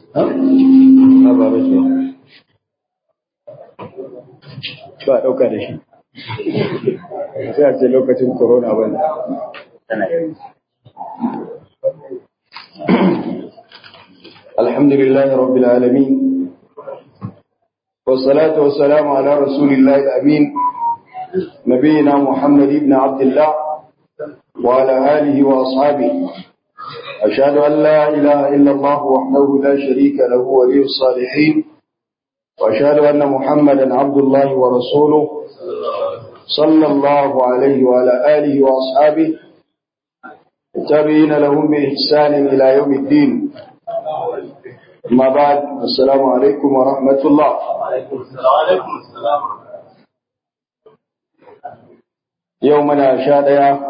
ha? ha ba ba ce ba a ɗauka da shi sai a ce lokacin corona ba ne الحمد لله رب العالمين والصلاة والسلام على رسول الله الأمين نبينا محمد بن عبد الله وعلى آله وأصحابه أشهد أن لا إله إلا الله وحده لا شريك له ولي الصالحين وأشهد أن محمدا عبد الله ورسوله صلى الله عليه وعلى آله وأصحابه التابعين لهم بإحسان إلى يوم الدين أما بعد السلام عليكم ورحمة الله يومنا شادية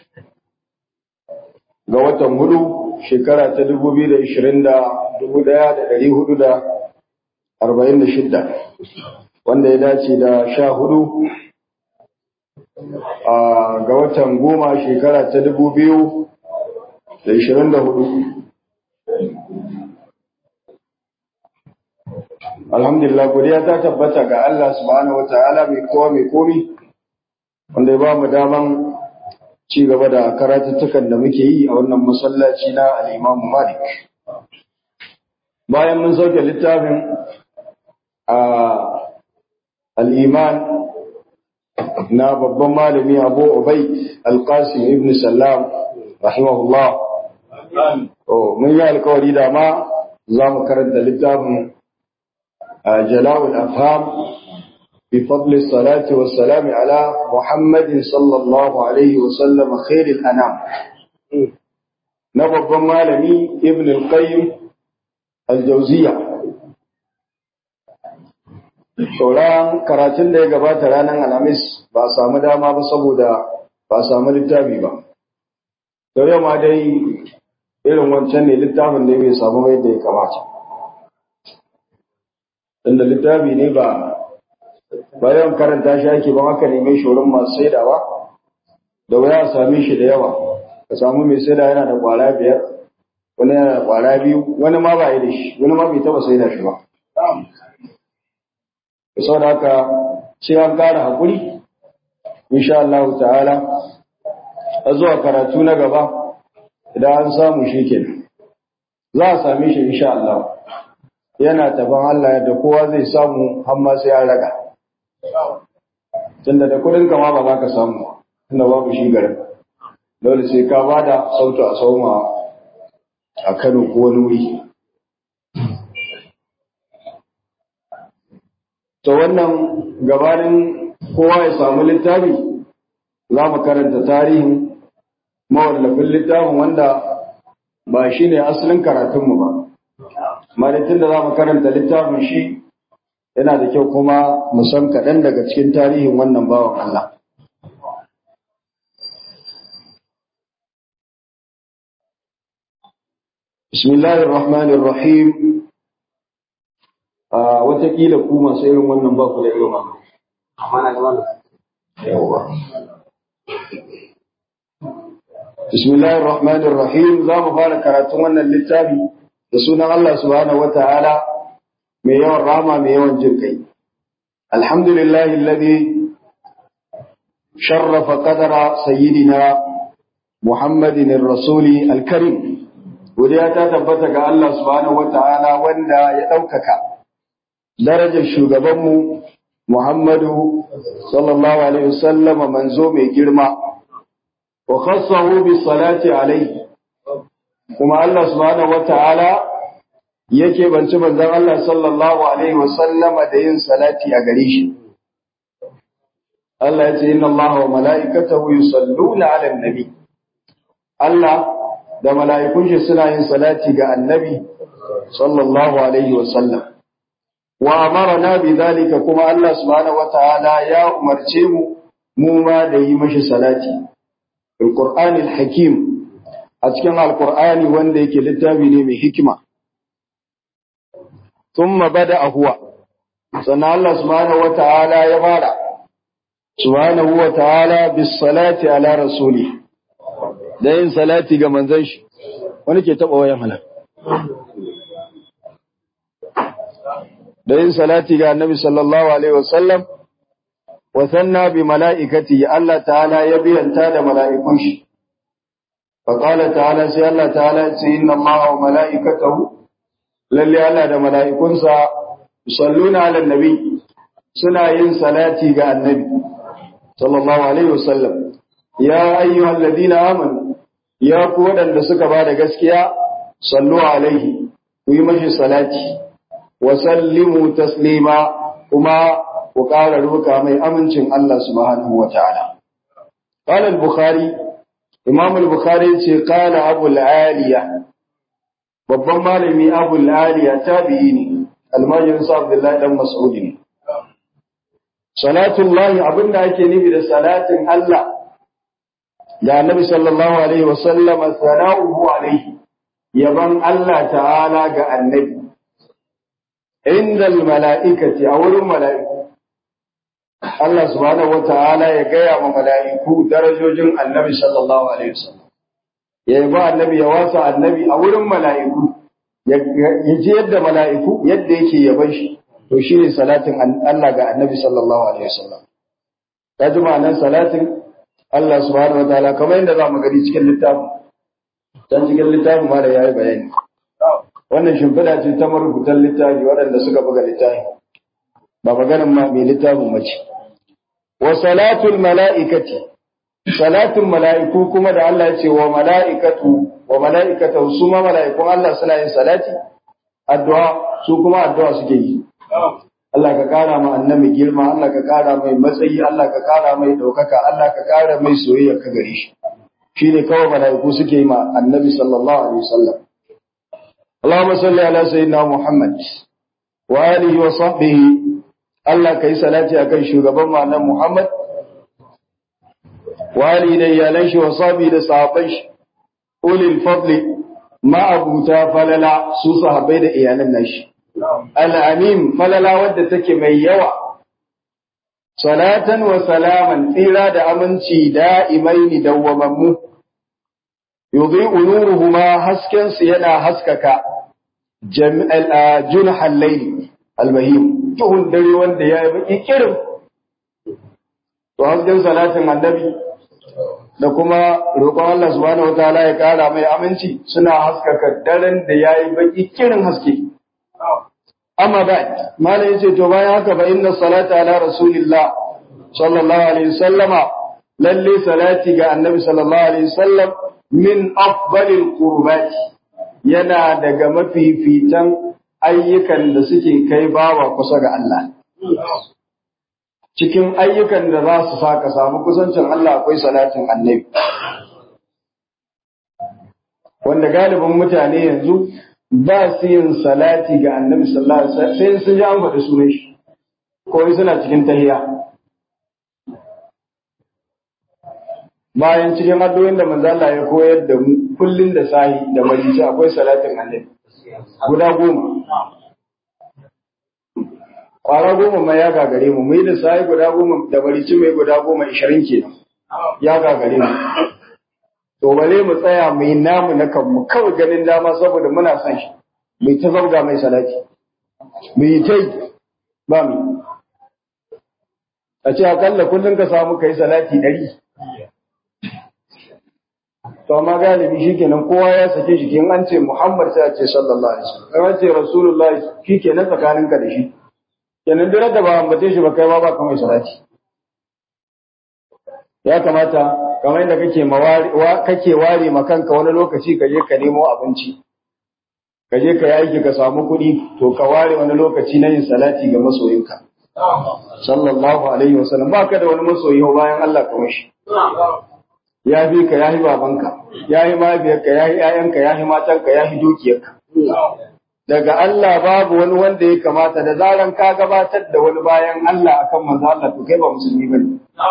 ga watan hudu shekara ta dubu biyu da ishirin da dubu daya da dari hudu da arba'in da shidda wanda ya dace da sha hudu ga watan goma shekara ta dubu biyu da ishirin da hudu alhamdulillah godiya ta tabbata ga Allah subhanahu wa ta'ala mai kowa mai komi wanda ya ba mu daman ci gaba da karatuttukan da muke yi a wannan masallaci na al'imamu Malik. Bayan mun sauke littafin a al'iman na babban malami Abu Ubaid Al-Qasim ibn Sallam, rahimahullah. Mun yi alkawari da ma za mu karanta littafin Jalawul Afham بفضل الصلاة والسلام على محمد صلى الله عليه وسلم خير الأنام نبض مالمي ابن القيم الجوزية Sauran karatun da ya gabata ranar Alhamis ba a samu dama ba saboda ba a samu littafi ba. Da yau ma dai irin wancan ne littafin da bai samu bai da ya kamata. Tunda littafi ne ba bayan karanta shi ake ban aka neme shi wurin masu saidawa da waya a same shi da yawa ka samu mai saida yana da kwara biyar wani yana da kwara biyu wani ma ba yi da shi wani ma bai taba saida shi ba da sau da haka sai an kara haƙuri insha Allah ta'ala a zuwa karatu na gaba idan an samu shi kenan za a same shi insha Allah yana taban Allah yadda kowa zai samu har ma sai an raga tunda da kudin kama ba za ka samu tunda babu shi garin dole sai ka ba da sautu a sauma a kano ko wani wuri to wannan gabanin kowa ya samu littafi za mu karanta tarihin mawallafin littafin wanda ba shi ne asalin karatunmu ba malitin da za mu karanta littafin shi yana da kyau kuma mu san kaɗan daga cikin tarihin wannan bawan Allah. Bismillahir Rahmanir Rahim a watakila ku masu irin wannan ba ku da irin wannan. Yawa. Bismillahir Rahmanir Rahim za mu fara karatun wannan littafi da sunan Allah subhanahu wa ta'ala mai yawan rama mai yawan jin kai alhamdulillahi alladhi sharrafa qadara sayyidina muhammadin rasuli alkarim godiya ta tabbata ga Allah subhanahu wataala wanda ya ɗaukaka darajar shugabanmu muhammadu sallallahu alaihi wasallam manzo mai girma wa khassahu bis salati alaihi kuma Allah subhanahu wataala yake banci manzon Allah sallallahu alaihi wasallama da yin salati a gare shi Allah ya ce inna Allah wa mala'ikatahu yusalluna 'alan nabi Allah da mala'ikun shi suna yin salati ga annabi sallallahu alaihi wasallam wa amarna bi zalika kuma Allah subhanahu wataala ya umarce mu mu ma da yi mashi salati alqur'anil hakim a cikin alqur'ani wanda yake littafi ne mai hikima ثم بدأ هو sannan Allah subhanahu wata'ala ya fara subhanahu wata'ala bis salati ala rasuli da yin salati ga manzon shi wani ke taba wayan hala da yin salati ga annabi sallallahu alaihi wasallam wa sanna bi mala'ikati Allah ta'ala ya biyanta da mala'ikun shi fa qala ta'ala sai Allah ta'ala ya ce inna Allaha wa mala'ikatahu lalle Allah da mala'ikunsa yusalluna 'alan nabi suna yin salati ga annabi sallallahu alaihi wasallam ya ayyuhal ladina amanu ya ku wadanda suka bada gaskiya sallu alaihi ku yi mashi salati wa sallimu taslima kuma ku ƙara roka mai amincin Allah subhanahu wa ta'ala qala al-bukhari imam al-bukhari ce qala abu al-aliya babban malami abu al-aliya tabi'i ne almajirin sa abdullahi dan mas'ud ne salatullahi abinda ake nufi da salatin Allah da annabi sallallahu alaihi wa sallama sana'uhu alaihi yaban Allah ta'ala ga annabi inda mala'ikati a wurin mala'iku Allah subhanahu wa ta'ala ya gaya wa mala'iku darajojin annabi sallallahu alaihi wa sallam ya yi ba annabi ya wasa annabi a wurin mala'iku ya ji yadda mala'iku yadda yake yaban shi to shi ne salatin Allah ga annabi sallallahu alaihi wasallam ta ji ma'anar salatin Allah subhanahu wa ta'ala kamar yadda za mu gani cikin littafin can cikin littafin ma da ya yi bayani wannan shimfiɗa ce ta marubutan littafi waɗanda suka buga littafi ba maganin ma mai littafin mace wa salatul mala'ikati salatin mala'iku kuma da Allah ya ce wa mala'ikatu wa mala'ikatu su ma mala'ikun Allah suna yin salati addu'a su kuma addu'a suke yi Allah ka kara ma annabi girma Allah ka kara mai matsayi Allah ka kara mai daukaka Allah ka kara mai soyayya ka gare shi shine kawai malaiku suke yi ma annabi sallallahu alaihi wasallam Allahumma salli ala sayyidina Muhammad wa alihi wa sahbihi Allah kai salati akan shugaban mu annabi Muhammad wa alihi da iyalan shi wa sahbihi da sahabban shi ulil fadli ma abuta falala su sahabbai da iyalan nashi al'amim falala wadda take mai yawa, salatan wa salaman tsira da aminci da'imai ni dawwamammu, yuzi unuruhu ma haskensu yana haskaka jun hallaili albahim, tuhun dare wanda ya yi baki kirin. To hasken salatin annabi da kuma roƙon Allah subhanahu wa ta'ala ya ƙara mai aminci suna haskaka daren da ya yi baki kirin haske. amma ba mala yace to bayan haka ba inna salata ala rasulillah sallallahu alaihi wasallama lalle salati ga annabi sallallahu alaihi wasallam min afdalil qurbat yana daga mafifitan ayyukan da suke kai bawa kusa ga Allah cikin ayyukan da za su saka samu kusancin Allah akwai salatin annabi wanda galibin mutane yanzu ba su yin salati ga annabi sallallahu alaihi wasallam sai sun ji an faɗi sunan shi ko suna cikin tahiya bayan cikin addu'o'in da manzo Allah ya koyar da mu kullun da sahi da marici akwai salatin annabi guda goma kwara goma ma ya gagare mu mu yi da sahi guda goma da marici mai guda goma ishirin kenan ya gagare mu to bale mu tsaya mu yi namu na kanmu kawai ganin dama saboda muna son shi mai ta zauga mai salati mu yi ta yi ba mu a ce akalla kullum ka samu kai salati ɗari to amma galibi shikenan kowa ya sake shi kin an ce Muhammad sai a ce sallallahu alaihi wasallam an ce Rasulullahi shikenan tsakaninka da shi kenan duk da ba ambace shi ba kai ma ba kamar salati ya kamata kamar yadda kake kake ware ma kanka wani lokaci ka je ka nemo abinci ka je ka yi aiki ka samu kuɗi to ka ware wani lokaci na yin salati ga masoyinka sallallahu alaihi wasallam ba ka da wani masoyi bayan Allah kamar shi ya fi ka ya fi babanka ya fi mahaifiyarka ya fi ‘ya'yanka ya fi matanka ya fi dukiyarka daga Allah babu wani wanda ya kamata da zaran ka gabatar da wani bayan Allah akan manzo Allah to kai ba musulmi bane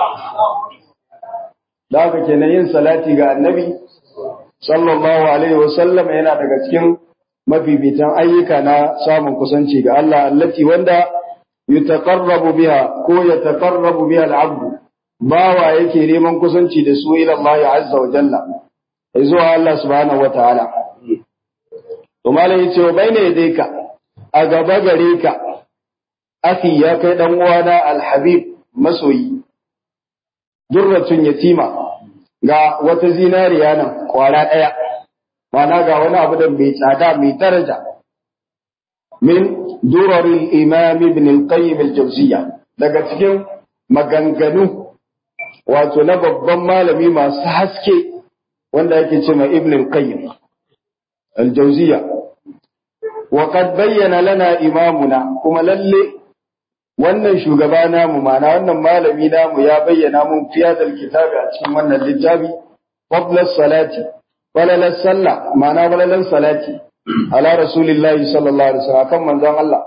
da haka kenan yin salati ga annabi sallallahu alaihi wasallam yana daga cikin mafifitan ayyuka na samun kusanci ga Allah allati wanda yutaqarrabu biha ko yataqarrabu biha al-abd bawa yake neman kusanci da su ila Allah azza wa jalla zuwa Allah subhanahu wataala to malai yace wa baina yadayka a gaba gare ka akhi ya kai dan uwana alhabib masoyi durratun yatima ga wata zinariya nan kwara daya mana ga wani abu da mai tsada mai daraja min duraril imam ibn al-qayyim al-jawziyya daga cikin maganganu wato na babban malami masu haske wanda yake ce ma ibn al-qayyim al-jawziyya wa qad bayyana lana imamuna kuma lalle wannan shugaba namu mana wannan malami namu ya bayyana mun fi hadal kitabi a cikin wannan littafi fadla salati walalan sallah mana walalan salati ala rasulillahi sallallahu alaihi wasallam kan manzon Allah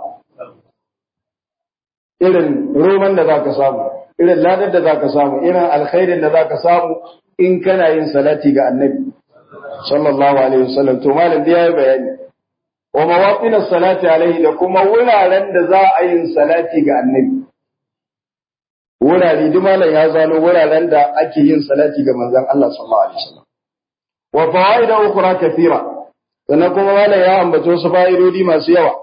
irin roman da zaka samu irin ladar da zaka samu irin alkhairin da zaka samu in kana yin salati ga annabi sallallahu alaihi wasallam to malam da yayi bayani wa mawaqin salati alaihi da kuma wuraren da za a yin salati ga annabi wurare duk malam ya zano wuraren da ake yin salati ga manzon Allah sallallahu alaihi wasallam wa fawaida ukhra kathira sannan kuma malam ya ambato wasu fa'idodi masu yawa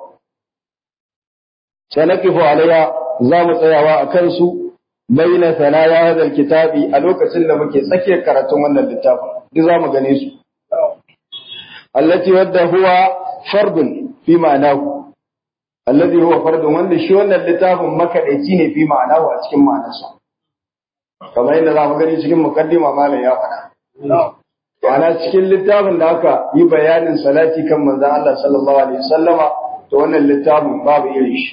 sanakifu alaiha za mu tsayawa a kansu baina sanaya hadal kitabi a lokacin da muke tsakiyar karatun wannan littafin duk za mu gane su allati wadda huwa fardun fi ma'anahu alladhi huwa fardun wanda shi wannan littafin makadaici ne fi ma'anahu a cikin ma'anarsa kamar yadda za mu gani cikin mukaddima malam ya faɗa Ma'ana cikin littafin da aka yi bayanin salati kan manzon Allah sallallahu alaihi wasallama to wannan littafin babu irin shi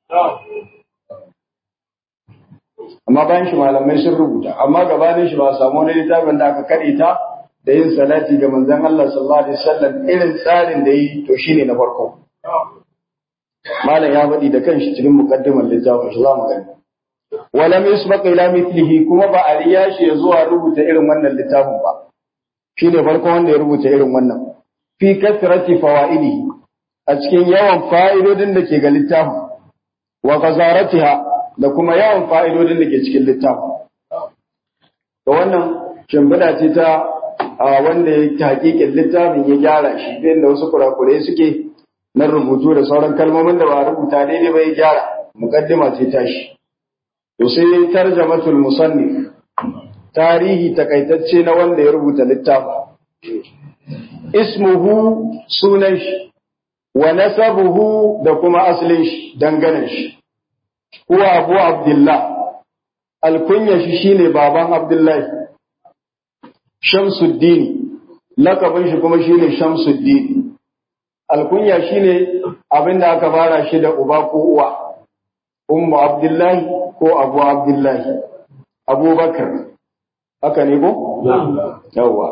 amma bayan shi malamai sun rubuta amma gabanin shi ba a samu wani littafin da aka kare ta da yin salati ga manzon Allah sallallahu alaihi wasallam irin tsarin da yi to shine na farko malam ya faɗi da kanshi cikin muqaddimar littafin shi zamu gani walam yusbaq ila mithlihi kuma ba a riya shi ya zuwa rubuta irin wannan littafin ba shine farko wanda ya rubuta irin wannan fi kasrati fawaidi a cikin yawan fa'idodin da ke ga littafin wa qazaratiha da kuma yawan fa'idodin da ke cikin littafin to wannan shimfiɗa ce ta wanda ya ta hakikin littafin ya gyara shi da wasu kurakurai suke na rubutu da sauran kalmomin da ba rubuta daidai ba ya gyara muqaddima ce tashi to sai tarjamatul musannif tarihi takaitacce na wanda ya rubuta littafin ismuhu sunan shi wa nasabuhu da kuma asalin shi danganan shi huwa abu abdullah alkunya shi shine baban abdullahi shamsuddin lakabin shi kuma shine shamsuddin alkunya shine abinda aka fara shi da uba ko uwa ummu abdullahi ko abu abdullahi abubakar haka ne ko yawa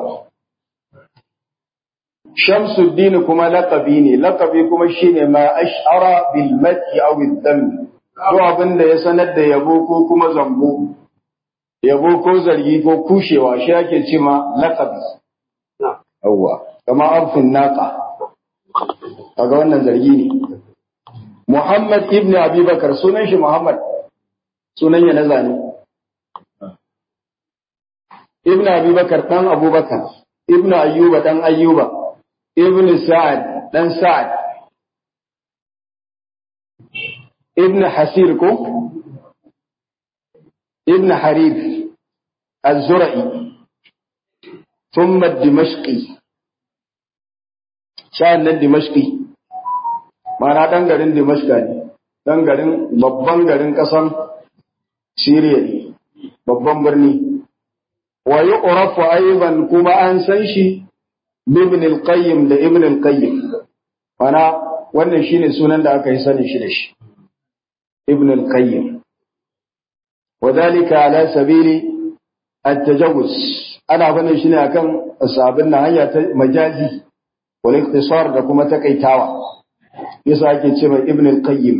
Shamsuddin kuma laqabi ne, laqabi kuma shine ma ash'ara bil madhi aw bil dam. Duk abin da ya sanar da yabo ko kuma zambo. Yabo ko zargi ko kushewa shi ake ce ma laqabi. Yawwa, kama arfin naqa. Kaga wannan zargi ne. Muhammad ibn Abi Bakar sunan shi Muhammad. Sunan ya na zane. Ibn Abi Bakar dan Abubakar, Ibn Ayyuba dan Ayyuba. ibn Sa'ad dan Sa'ad ibn Hasir ko ibn Harib az-Zura'i thumma Dimashqi sa'an nan Dimashqi mana dan garin Dimashqa ne dan garin babban garin kasan Syria ne babban birni wa yu'rafu aidan kuma an san shi ibn al-qayyim da ibn al-qayyim mana wannan shine sunan da aka yi sanin shi da shi ibn al-qayyim wadalika ala sabili at-tajawuz ana ganin shi ne akan asabin na hanya ta majazi wal ikhtisar da kuma takaitawa yasa ake ce mai ibn al-qayyim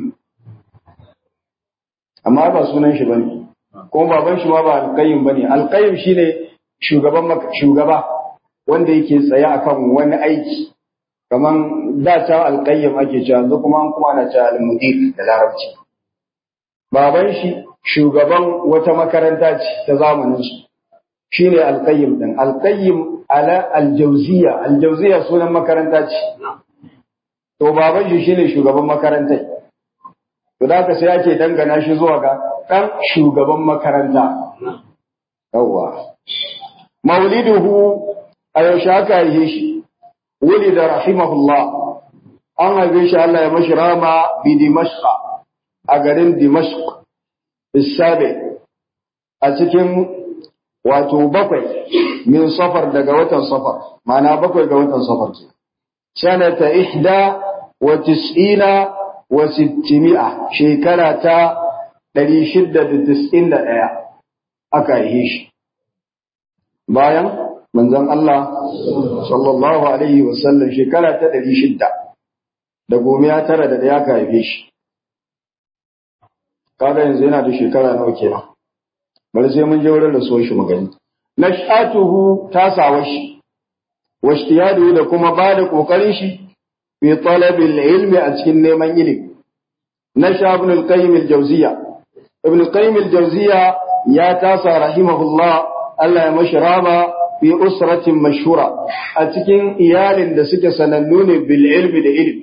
amma ba sunan shi bane kuma baban shi ma ba al-qayyim bane al-qayyim shine shugaban shugaba wanda yake tsaye akan wani aiki kaman da ta alƙayyam ake cewa yanzu kuma an kuma ana cewa al-mudir da larabci baban shi shugaban wata makaranta ce ta zamanin su shine alƙayyim din alƙayyim ala aljawziya aljawziya sunan makaranta ce to baban shi shine shugaban makarantar to da haka sai ake dangana shi zuwa ga ɗan shugaban makaranta yawwa mauliduhu a yaushe aka yi shi wuli da rahimahullah an haife shi Allah ya mashi rama bi dimashqa a garin dimashq isabe a cikin wato bakwai min safar daga watan safar ma'ana bakwai ga watan safar ke sanata ihda wa tis'ina wa sittimi'a shekara ta ɗari shida da tis'in da ɗaya aka yi shi bayan manzon Allah sallallahu alaihi wasallam shekara ta ɗari shida da gomiya tara da ɗaya aka haife shi kaga yanzu yana da shekara nawa kenan bari sai mun je wurin rasuwar shi magani nashatuhu tasawa shi washtiyadu da kuma ba da kokarin shi fi talabil ilmi a cikin neman ilimi nasha ibn al-qayyim al-jawziya ibn al-qayyim al-jawziya ya tasa rahimahullah Allah ya mashi rama fi usratin mashhura a cikin iyalin da suke sanannu ne bil ilmi da ilmi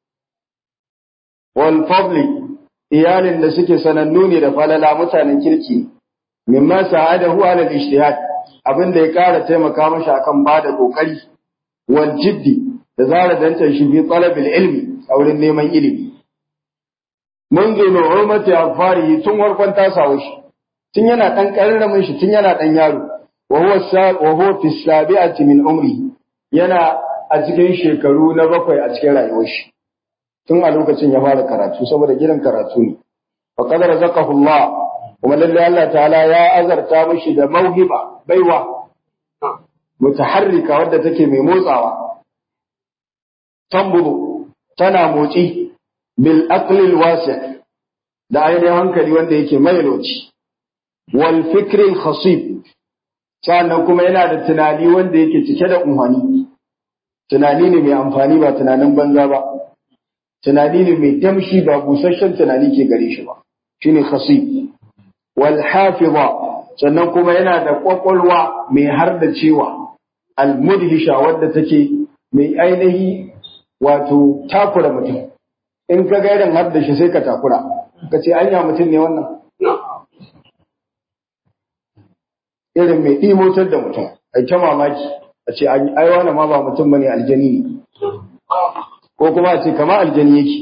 wal fadli iyalin da suke sanannu ne da falala mutanen kirki mimma sa'adahu ala al-ijtihad abin da ya kara taimaka mashi akan bada kokari wal jiddi da zara dantan shi bi talabil ilmi a wurin neman ilimi منذ نعومة أظفاره tun warkon tasawo shi tun yana dan karramin shi tun yana dan yaro wa huwa wa huwa fi sabi'ati min umri yana a cikin shekaru na bakwai a cikin rayuwar shi tun a lokacin ya fara karatu saboda gidan karatu ne fa qad razaqahu Allah kuma lalle Allah ta'ala ya azarta mishi da mauhiba baiwa mutaharrika wadda take mai motsawa tambudu tana motsi bil aqlil wasi' da ainihin hankali wanda yake mai loci wal fikril khasib sannan kuma yana da tunani wanda yake cike da umhani tunani ne mai amfani ba tunanin banza ba tunani ne mai damshi ba busasshen tunani ke gare shi ba shine khasib wal hafiza sannan kuma yana da kwakwalwa mai har da cewa al mudhisha wadda take mai ainihi wato takura mutum in ka ga irin har da shi sai ka takura ka ce anya mutum ne wannan irin mai imotar da mutum ai ta mamaki a ce ai wani ma ba mutum bane aljani ne ko kuma a ce kama aljani yake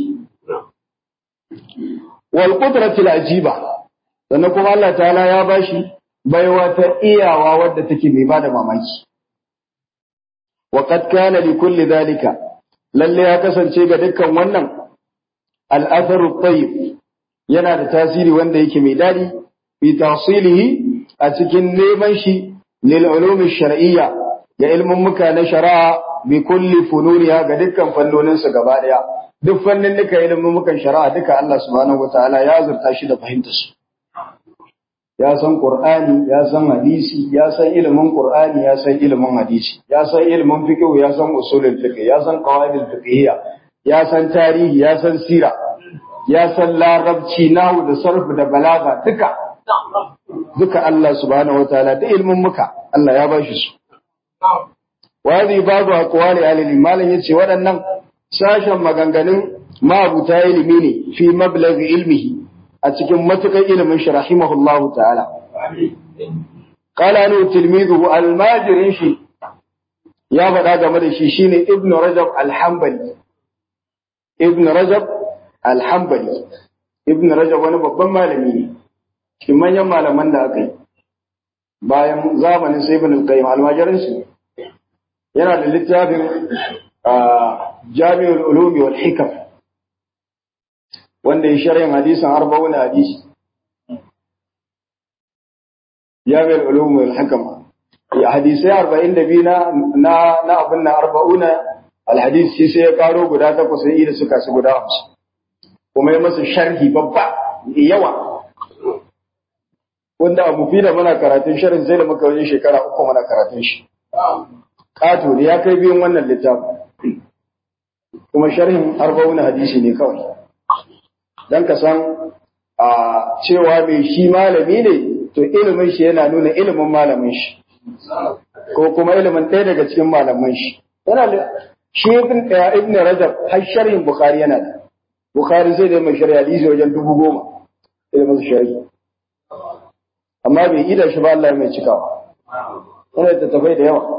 wal qudratil ajiba sannan kuma Allah ta'ala ya bashi baiwa ta iyawa wadda take mai bada mamaki wa qad kana li kulli dhalika lalle ya kasance ga dukkan wannan al-atharu tayyib yana da tasiri wanda yake mai dadi fi tahsilihi a cikin neman shi lil ulumi shar'iyya ya ilmin muka na shari'a bi kulli fununiya ga dukkan fannonin su gaba daya duk fannin duka ilmin mukan shari'a duka Allah subhanahu wataala ya zurta shi da fahimtar su ya san qur'ani ya san hadisi ya san ilimin qur'ani ya san ilimin hadisi ya san ilimin fiqh ya san usulul fiqh ya san qawaidul fiqhiyya ya san tarihi ya san sira ya san larabci nahu da sarf da balaga duka duka Allah subhanahu wataala da ilmin muka Allah ya bashi su wadi babu aqwali alil malan yace waɗannan sashen maganganun mabuta ilimi ne fi mablaghi ilmihi a cikin matukan ilimin shi rahimahullahu ta'ala qala nu tilmiduhu almajirin shi ya faɗa game da shi shine ibn rajab al-hanbali ibn rajab al-hanbali ibn rajab wani babban malami ne cikin manyan malaman da aka yi bayan zamanin sai ibn al-qayyim almajirin su yana da littafin jami'ul ulumi wal hikam wanda ya sharhin hadisin arba'una hadisi jami'ul ulumi wal hikam hadisai arba'in da biyu na na abin na arba'una alhadisi sai ya karo guda takwas sai da suka su guda hamsin kuma ya masa sharhi babba yawa wanda abu fi da muna karatun sharhin sai da muka wajen shekara uku muna karatun shi kato ne ya kai biyun wannan littafin kuma sharhin arba'un hadisi ne kawai dan ka san a cewa mai shi malami ne to ilimin shi yana nuna ilimin malamin shi ko kuma ilimin ɗaya daga cikin malaman shi yana da shi ibn ibn rajab har sharhin bukhari yana da bukhari sai da mai shari'a hadisi wajen dubu goma sai da masa shari'a amma bai ida shi ba Allah mai cikawa yana da tafai da yawa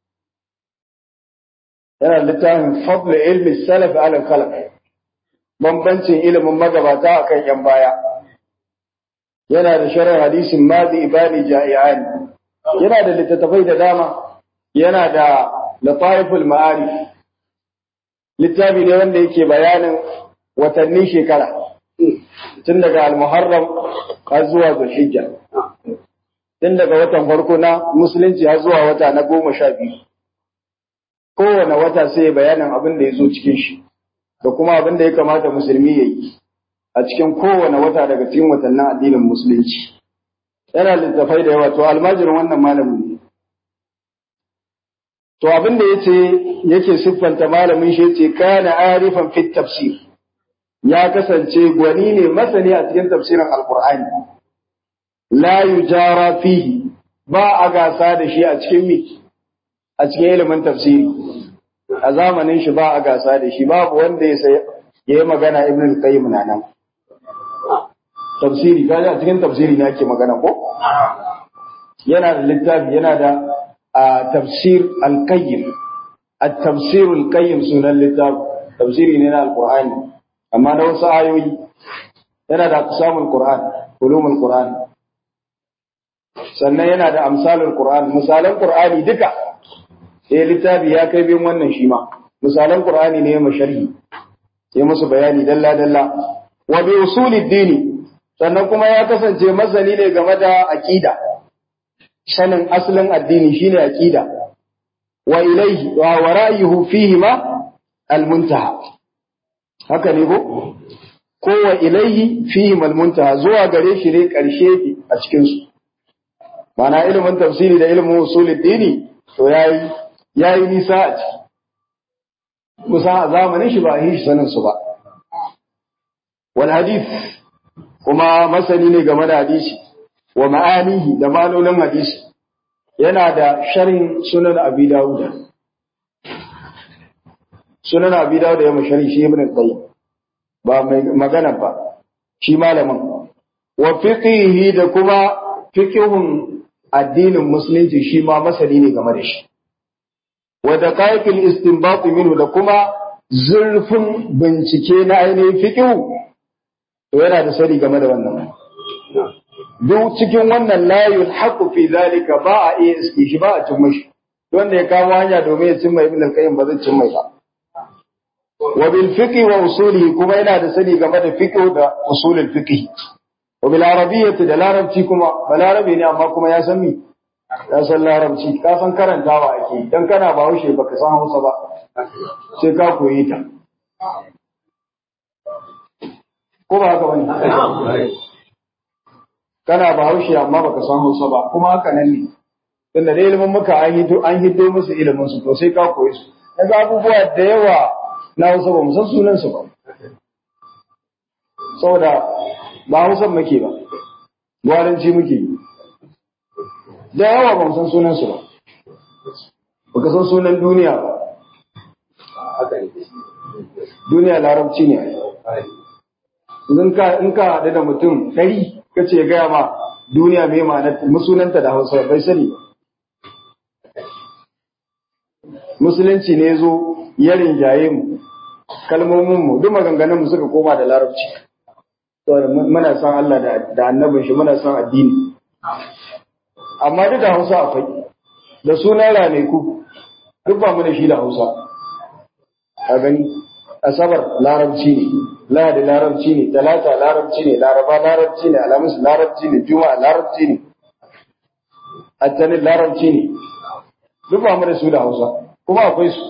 yana littafin fadl ilmi salaf ala khalaf bambancin ilimin magabata akan yan baya yana da sharh hadisin madi ibani ja'ian yana da littattafai da dama yana da lataiful ma'arif littafi ne wanda yake bayanin watanni shekara tun daga al-muharram har zuwa zulhijja tun daga watan farko na musulunci har zuwa wata na goma sha biyu kowane wata sai bayanin abin da ya zo cikin shi da kuma abin da ya kamata musulmi ya yi a cikin kowane wata daga cikin watannin addinin musulunci yana littafai da yawa to almajirin wannan malamin ne to abin da yace yake siffanta malamin shi yace kana arifan fit tafsir ya kasance gwani ne masani a cikin tafsirin alqur'ani la yujara fihi ba a gasa da shi a cikin mi a cikin ilimin tafsiri a zamanin shi ba a gasa da shi babu wanda ya sai ya yi magana ibn al-qayyim na nan tafsiri kaji a cikin tafsiri ne ake magana ko yana da littafi yana da tafsir al-qayyim at-tafsir al-qayyim sunan littafi tafsiri ne na al-qur'ani amma na wasu ayoyi yana da aqsamul qur'an ulumul qur'an sannan yana da amsalul qur'an misalan qur'ani duka sai littafi ya kai bin wannan shi ma misalan qur'ani ne ma sharhi sai musu bayani dalla dalla wa bi usulid dini sannan kuma ya kasance masani ne game da aqida sanin asalin addini shine aqida wa ilayhi wa ra'yuhu fihi ma al-muntaha haka ne ko ko wa ilayhi fihi al-muntaha zuwa gare shi ne karshe a cikin su mana ilimin tafsiri da ilimin usulul dini to yayi yayi nisa a ciki kusa a zamanin shi ba a yi shi sanin su ba wal hadith kuma masani ne game da hadisi wa ma'anihi da ma'anonin hadisi yana da sharhin sunan abi dawud sunan abi dawud ya masharhi shi ibn qayyim ba mai magana ba shi malamin wa fiqihi da kuma fiqhun addinin musulunci shi ma masani ne game da shi wa daqaiqil istinbat minhu da kuma zurfin bincike na ainihin fiqhu to yana da sani game da wannan duk cikin wannan la yulhaqu fi zalika ba a iya iske shi ba a cin mashi wanda ya kamo hanya domin ya cimma ibn al-qayyim ba zai cin mai ba wa bil fiqh wa usulihi kuma yana da sani game da fiqh da usulul fiqh wa bil arabiyyati da larabci kuma balarabi ne amma kuma ya san mi ya san larabci ka san karantawa ake dan kana ba haushe baka san Hausa ba sai ka koyi ta ko ba haka bane kana ba haushe amma baka san Hausa ba kuma haka nan ne tunda da ilimin muka an hiddo an hiddo musu ilimin su to sai ka koyi su yanzu abubuwa da yawa na Hausa ba mu san sunan su ba saboda ba Hausa muke ba gwaranci muke yi da yawa ba mu san sunan su ba baka san sunan duniya ba duniya larabci ne in ka in ka haɗu da mutum ɗari ka ce gaya ma duniya mai ma'anar musulunta da hausa bai sani musulunci ne zo ya rinjaye mu kalmomin mu duk maganganun mu suka koma da larabci muna san Allah da annabin shi muna san addini amma duk da hausa akwai da sunan raneku duk ba mu da shi da hausa a gani asabar larabci ne lahadi larabci ne talata larabci ne laraba larabci ne alhamis larabci ne juma'a larabci ne attanin larabci ne duk ba mu da su da hausa kuma akwai su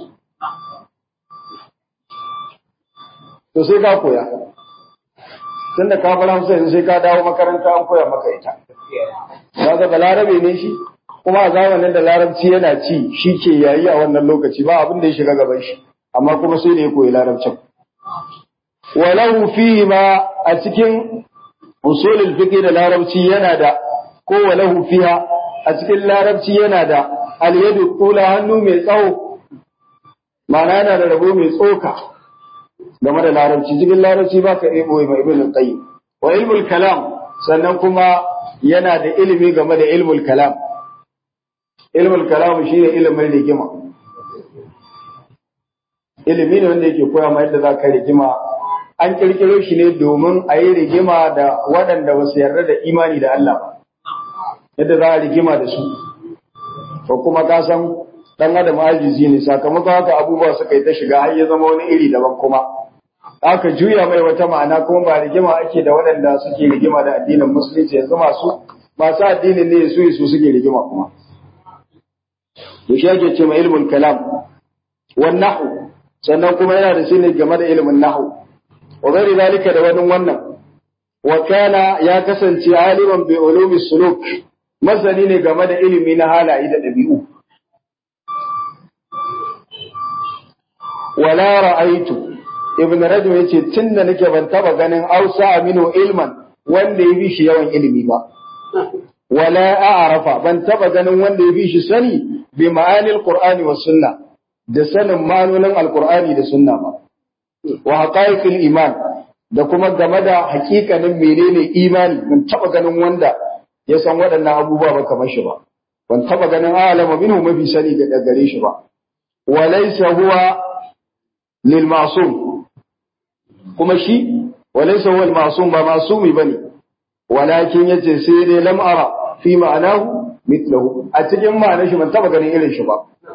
to sai ka koya tun da ka bar hausa yanzu sai ka dawo makaranta an koya maka ita kaga da larabe ne shi kuma a zamanin da larabci yana ci shi ke yayi a wannan lokaci ba abin da ya shiga gaban shi amma kuma sai da ya koyi larabcin walahu fihi ma a cikin usulul fiqh da larabci yana da ko walahu fiha a cikin larabci yana da al-yadu tula hannu mai tsawo ma'ana yana da rabo mai tsoka game da larabci cikin larabci ba ka iya boye mai ibn qayyim wa ilmul kalam sannan kuma yana da ilimi game da ilmul kalam ilmul kalam shine ilimin rigima ilimi ne wanda yake koya ma yadda za ka rigima an kirkiro shi ne domin a yi rigima da waɗanda ba su yarda da imani da Allah ba yadda za a rigima da su ko kuma ka san dan adam ajizi ne sakamakon haka abubuwa suka yi ta shiga har ya zama wani iri daban kuma aka juya mai wata ma'ana kuma ba rigima ake da waɗanda suke rigima da addinin musulunci yanzu masu masu addinin ne su su suke rigima kuma to shi ake ce ma ilmul kalam wan nahwu sannan kuma yana da shine game da ilmin nahwu wa ghairi zalika da wani wannan wa kana ya kasance aliman bi ulumi suluk masani ne game da ilimi na halaye da ɗabi'u wala ra'aitu ibn rajab yace tunda nake ban taba ganin ausa aminu ilman wanda ya bi shi yawan ilimi ba wala a'rafa ban taba ganin wanda ya bi shi sani bi ma'anil qur'ani was sunna da sanin ma'anonin alqur'ani da sunna ba wa haqaiqil iman da kuma game da hakikanin menene imani ban taba ganin wanda ya san waɗannan abubuwa ba kamar shi ba ban taba ganin alama minhu mafi sani ga gare shi ba wa laysa huwa lil ma'sum kuma shi wa laysa huwa al ma'sum ba ma'sumi bane walakin yace sai dai lam ara fi ma'anahu mithluhu a cikin ma'anar shi ban taba ganin irin shi ba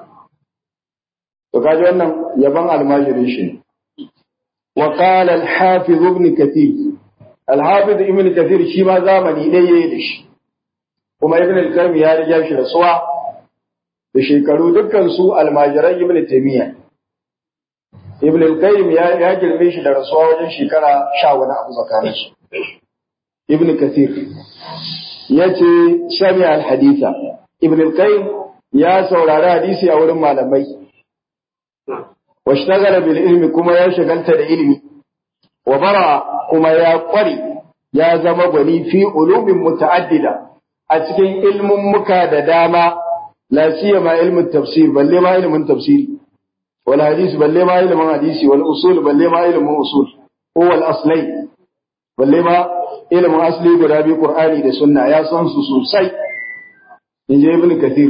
to kaji wannan yaban almajirin shi wa qala al hafiz ibn kathir al hafiz ibn kathir shi ma zamani dai yayi da shi kuma ibn al-qayyim ya riga shi rasuwa da shekaru dukkan su almajiran ibn taymiya ibn al-qayyim ya ya girme shi da rasuwa wajen shekara 10 wani abu tsakanin su ibn kathir yace sami al-haditha ibn al-qayyim ya saurari hadisi a wurin malamai washtagala bil ilmi kuma ya shagalta da ilimi wa bara kuma ya kware ya zama gwani fi ulumin muta'addida a cikin ilmin muka da dama la siyama ilmin tafsir balle ma ilmin tafsiri wal hadis balle ma ilmin hadisi wal usul balle ma ilmin usul huwa al aslai balle ma ilmin asli guda bi qur'ani da sunna ya san su sosai inje ibn kathir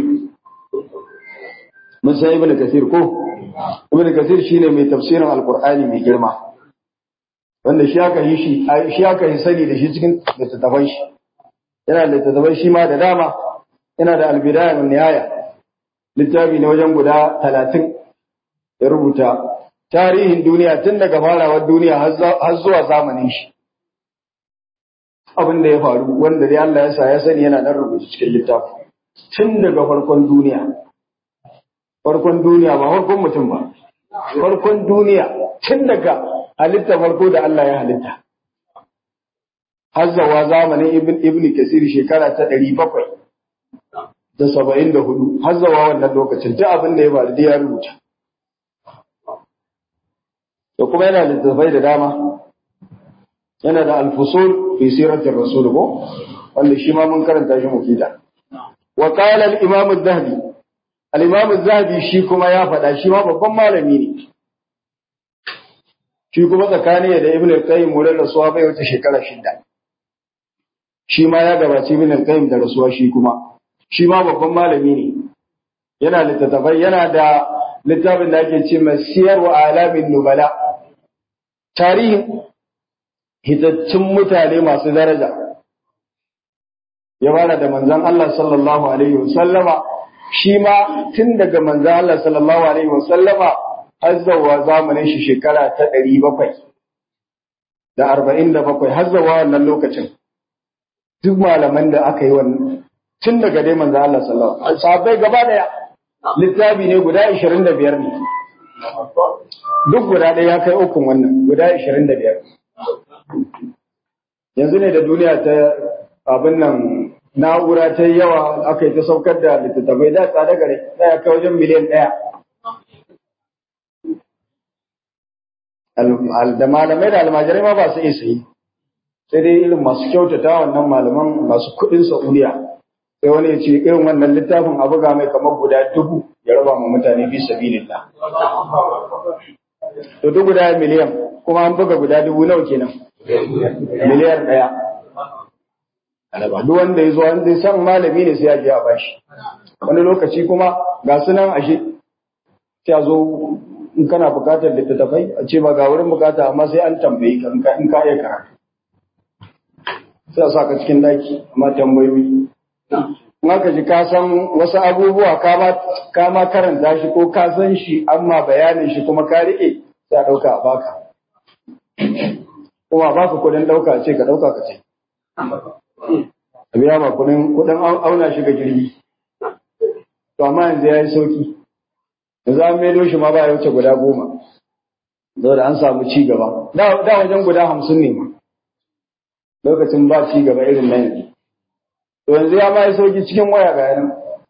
mun san ibn kathir ko ibn kathir shine mai tafsirin alqur'ani mai girma wanda shi aka yi shi shi aka yi sani da shi cikin littattafan shi yana da littattafai shi ma da dama yana da albidaya min nihaya littafi ne wajen guda talatin ya rubuta tarihin duniya tun daga farawar duniya har zuwa zamanin shi abin da ya faru wanda dai Allah ya sa ya sani yana nan rubuta cikin littafi tun daga farkon duniya farkon duniya ba farkon mutum ba farkon duniya tun daga halitta farko da Allah ya halitta hazzawa zamanin ibn ibn kasir shekara ta ɗari bakwai da saba'in da hudu hazzawa wannan lokacin duk abin da ya faru da ya rubuta da kuma yana littattafai da dama yana da alfusul fi siratir rasul ko wanda shi ma mun karanta shi mufida wa qala al imam az-zahabi al imam az-zahabi shi kuma ya faɗa shi ma babban malami ne shi kuma tsakani da ibn al-qayyim wurin rasuwa bai wuce shekara shida shi ma ya gabaci ibn al-qayyim da rasuwa shi kuma shi ma babban malami ne yana littattafai yana da littafin da ake ce masiyar wa alamin nubala tarihin hitaccen mutane masu daraja ya fara da manzon Allah sallallahu alaihi wasallama shi ma tun daga manzon Allah sallallahu alaihi wasallama har zuwa zamanin shi shekara ta ɗari bakwai da arba'in da bakwai har zuwa wannan lokacin duk malaman da aka yi wannan tun daga dai manzon Allah sallallahu alaihi wasallam sahabbai gaba daya littafi ne guda 25 ne duk guda ɗaya ya kai ukun wannan guda 25 yanzu ne da duniya ta abin nan na'ura ta yawa aka yi ta saukar da littattafai da tsada gare da ya kai wajen miliyan ɗaya da malamai da almajirai ma ba su iya sayi sai dai irin masu kyautata wannan malaman masu kuɗin saudiya sai wani ya ce irin wannan littafin a buga mai kamar guda dubu ya raba ma mutane fi sabilillah to duk guda miliyan kuma an buga guda dubu nawa kenan miliyar ɗaya duk wanda ya zo wanda ya san malami ne sai ya je a bashi wani lokaci kuma ga su nan ashe sai a zo in kana bukatar littattafai a ce ba ga wurin bukata amma sai an tambayi ka in ka iya karatu sai a sa ka cikin daki amma tambayoyi in aka ji ka san wasu abubuwa ka ma karanta shi ko ka san shi amma bayanin shi kuma ka riƙe sai a ɗauka a baka kuma ba ka kudin ɗauka ce ka ɗauka ka ce a biya ma kudin kudin auna shi ga jirgi to amma yanzu ya yi sauki yanzu an maido shi ma ba ya wuce guda goma saboda an samu ci gaba da wajen guda hamsin ne ma lokacin ba ci gaba irin na yanzu to yanzu ya ma yi sauki cikin waya ga yanan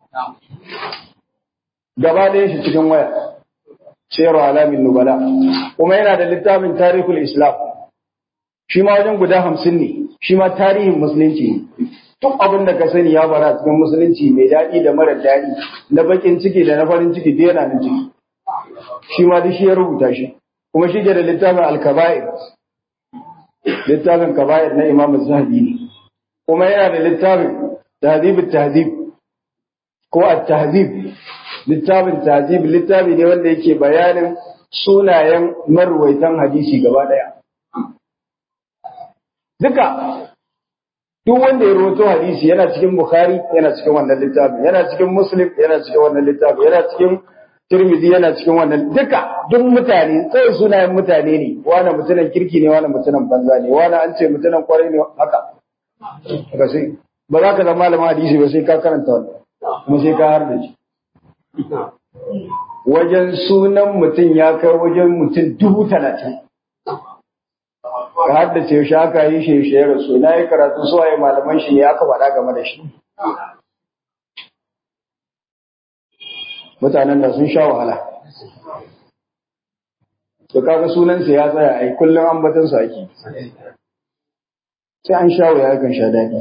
gaba ɗaya shi cikin waya sayarwa alamin nubala kuma yana da littafin tarihul islam shi ma wajen guda hamsin ne shi ma tarihin musulunci ne duk abin da ka sani ya bara cikin musulunci mai daɗi da mara daɗi na bakin ciki da na farin ciki da yana nan ciki shi ma duk shi ya rubuta shi kuma shi ke da littafin alkaba'ir littafin kaba'ir na imam zahabi ne kuma yana da littafin tahdhib tahdhib ko at-tahdhib littafin tahdhib littafi ne wanda yake bayanin sunayen marwaitan hadisi gaba daya duka duk wanda ya rawaito hadisi yana cikin bukhari yana cikin wannan littafin yana cikin muslim yana cikin wannan littafin yana cikin tirmidhi yana cikin wannan duka duk mutane sai sunayen mutane ne wani mutumin kirki ne wani mutumin banza ne wani an ce mutumin kwarai ne haka haka sai ba za ka zama malamin hadisi ba sai ka karanta wannan kuma sai ka har da shi wajen sunan mutum ya kai wajen mutum dubu talatin ka haddace shi aka yi shi shi ya rasu na yi karatu su waye malaman shi ne aka faɗa game da shi mutanen da sun sha wahala to kaga sunansa ya tsaya ai kullum ambatan sa ake sai an sha waya kan sha daɗi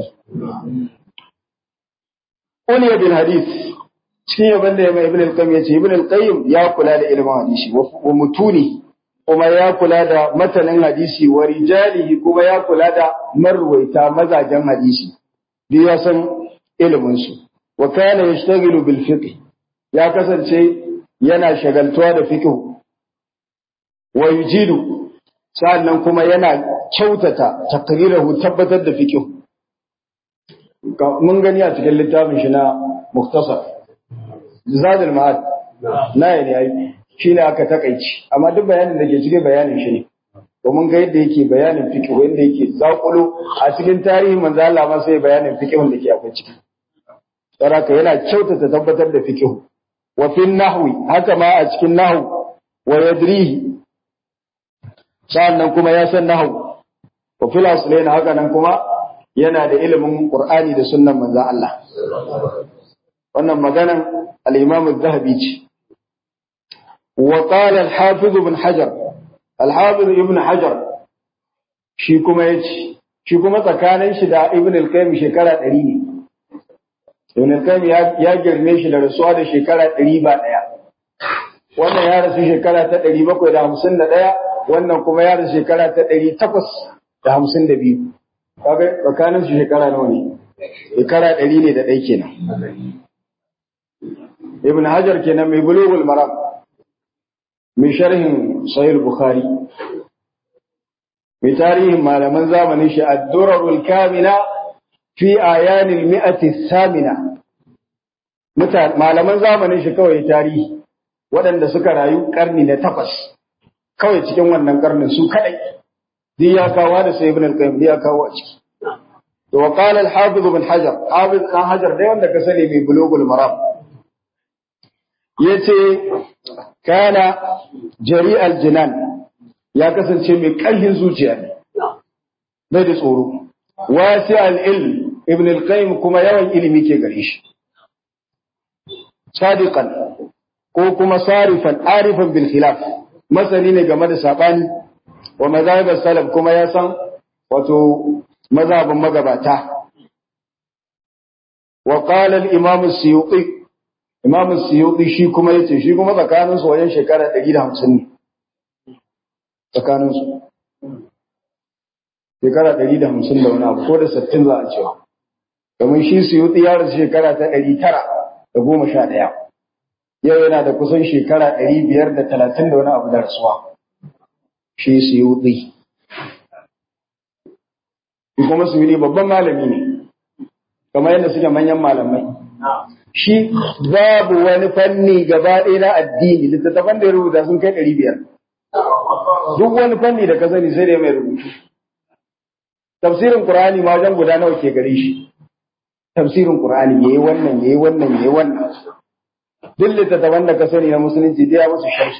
Uliya bin hadith cikin yaban da ya mai ibn al-qayyim yace ibn al-qayyim ya kula da ilimin hadisi wa mutuni kuma ya kula da matanin hadisi wa rijalihi kuma ya kula da marwaita mazajen hadisi duk ya san ilimin su wa kana yashtaghilu bil fiqh ya kasance yana shagaltuwa da fiqh wa yujidu sannan kuma yana kyautata taqrirahu tabbatar da fiqh mun gani a cikin littafin shi na muktasar zadul ma'ad na yi ne shi ne aka takaici amma duk bayanin da ke cikin bayanin shi ne domin ga yadda yake bayanin fiqh wanda yake zakulo a cikin tarihin manzo Allah ma sai bayanin fiqh da ke akwai ciki saraka yana kyautata tabbatar da fiqh wa fi nahwi haka ma a cikin nahwu wa yadrihi sannan kuma ya san nahwu wa fil aslain haka nan kuma yana da ilimin qur'ani da sunnan manzo Allah wannan maganan al-imam az-zahabi ce وقال الحافظ ابن حجر الحافظ ابن حجر shi kuma yace shi kuma tsakanin shi da ibn al-qayyim shekara 100 ne ibn al-qayyim ya girme shi da rasuwa da shekara 100 ba daya wannan ya rasu shekara ta 751 wannan kuma ya rasu shekara ta 852 kaga tsakanin shi shekara nawa ne shekara 100 ne da dai kenan ibn hajar kenan mai bulugul maram mai sharhin sahih bukhari mai tarihin malaman zamanin shi ad-durarul kamina fi ayanil mi'ati samina malaman zamanin shi kawai tarihi waɗanda suka rayu karni na takwas kawai cikin wannan karnin su kadai duk ya kawo da sai ibn al-qayyim ya kawo a ciki to wa qala al-hafiz ibn hajar hafiz ibn hajar dai wanda ka sani mai bulugul maram yace kana jari aljinan ya kasance mai ƙarfin zuciya ne bai da tsoro wasi al'ilm ibn al-qayyim kuma yawan ilimi ke gare shi sadiqan ko kuma sarifan arifan bil khilaf masani ne game da sabani wa mazhab salaf kuma ya san wato mazhabin magabata wa qala al-imam as-suyuti Imam Suyuti shi kuma yace shi kuma tsakanin su wajen shekara 150 ne. Tsakanin su. shekara ɗari da hamsin da wani abu ko da sittin za a cewa domin shi suyuti ya rasu shekara ta ɗari tara da goma sha ɗaya yau yana da kusan shekara ɗari biyar da talatin da wani abu da rasuwa shi suyuti shi kuma suyuti babban malami ne kamar yadda suke manyan malamai shi babu wani fanni gaba ɗaya na addini littattafan da ya rubuta sun kai ɗari biyar duk wani fanni da ka sani sai da mai rubutu tafsirin qur'ani ma wajen guda nawa ke gare shi tafsirin qur'ani yayi wannan yayi wannan yayi wannan duk littattafan da ka sani na musulunci da ya musu sharhi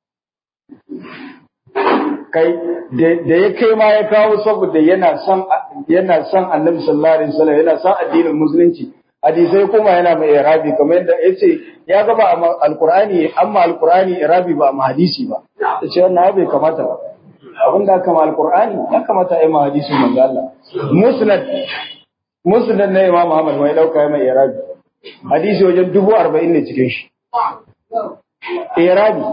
kai da ya kai ma ya kawo saboda yana son yana son annabi sallallahu alaihi wasallam yana son addinin musulunci hadisai kuma yana mai irabi kamar yadda yace ya ga ba alqur'ani amma alqur'ani irabi ba ma hadisi ba yace wannan bai kamata ba abin da kama alqur'ani ya kamata ai ma hadisin manzo Allah musnad musnad na imam Muhammad mai dauka mai irabi hadisi wajen dubu arba'in ne cikin shi irabi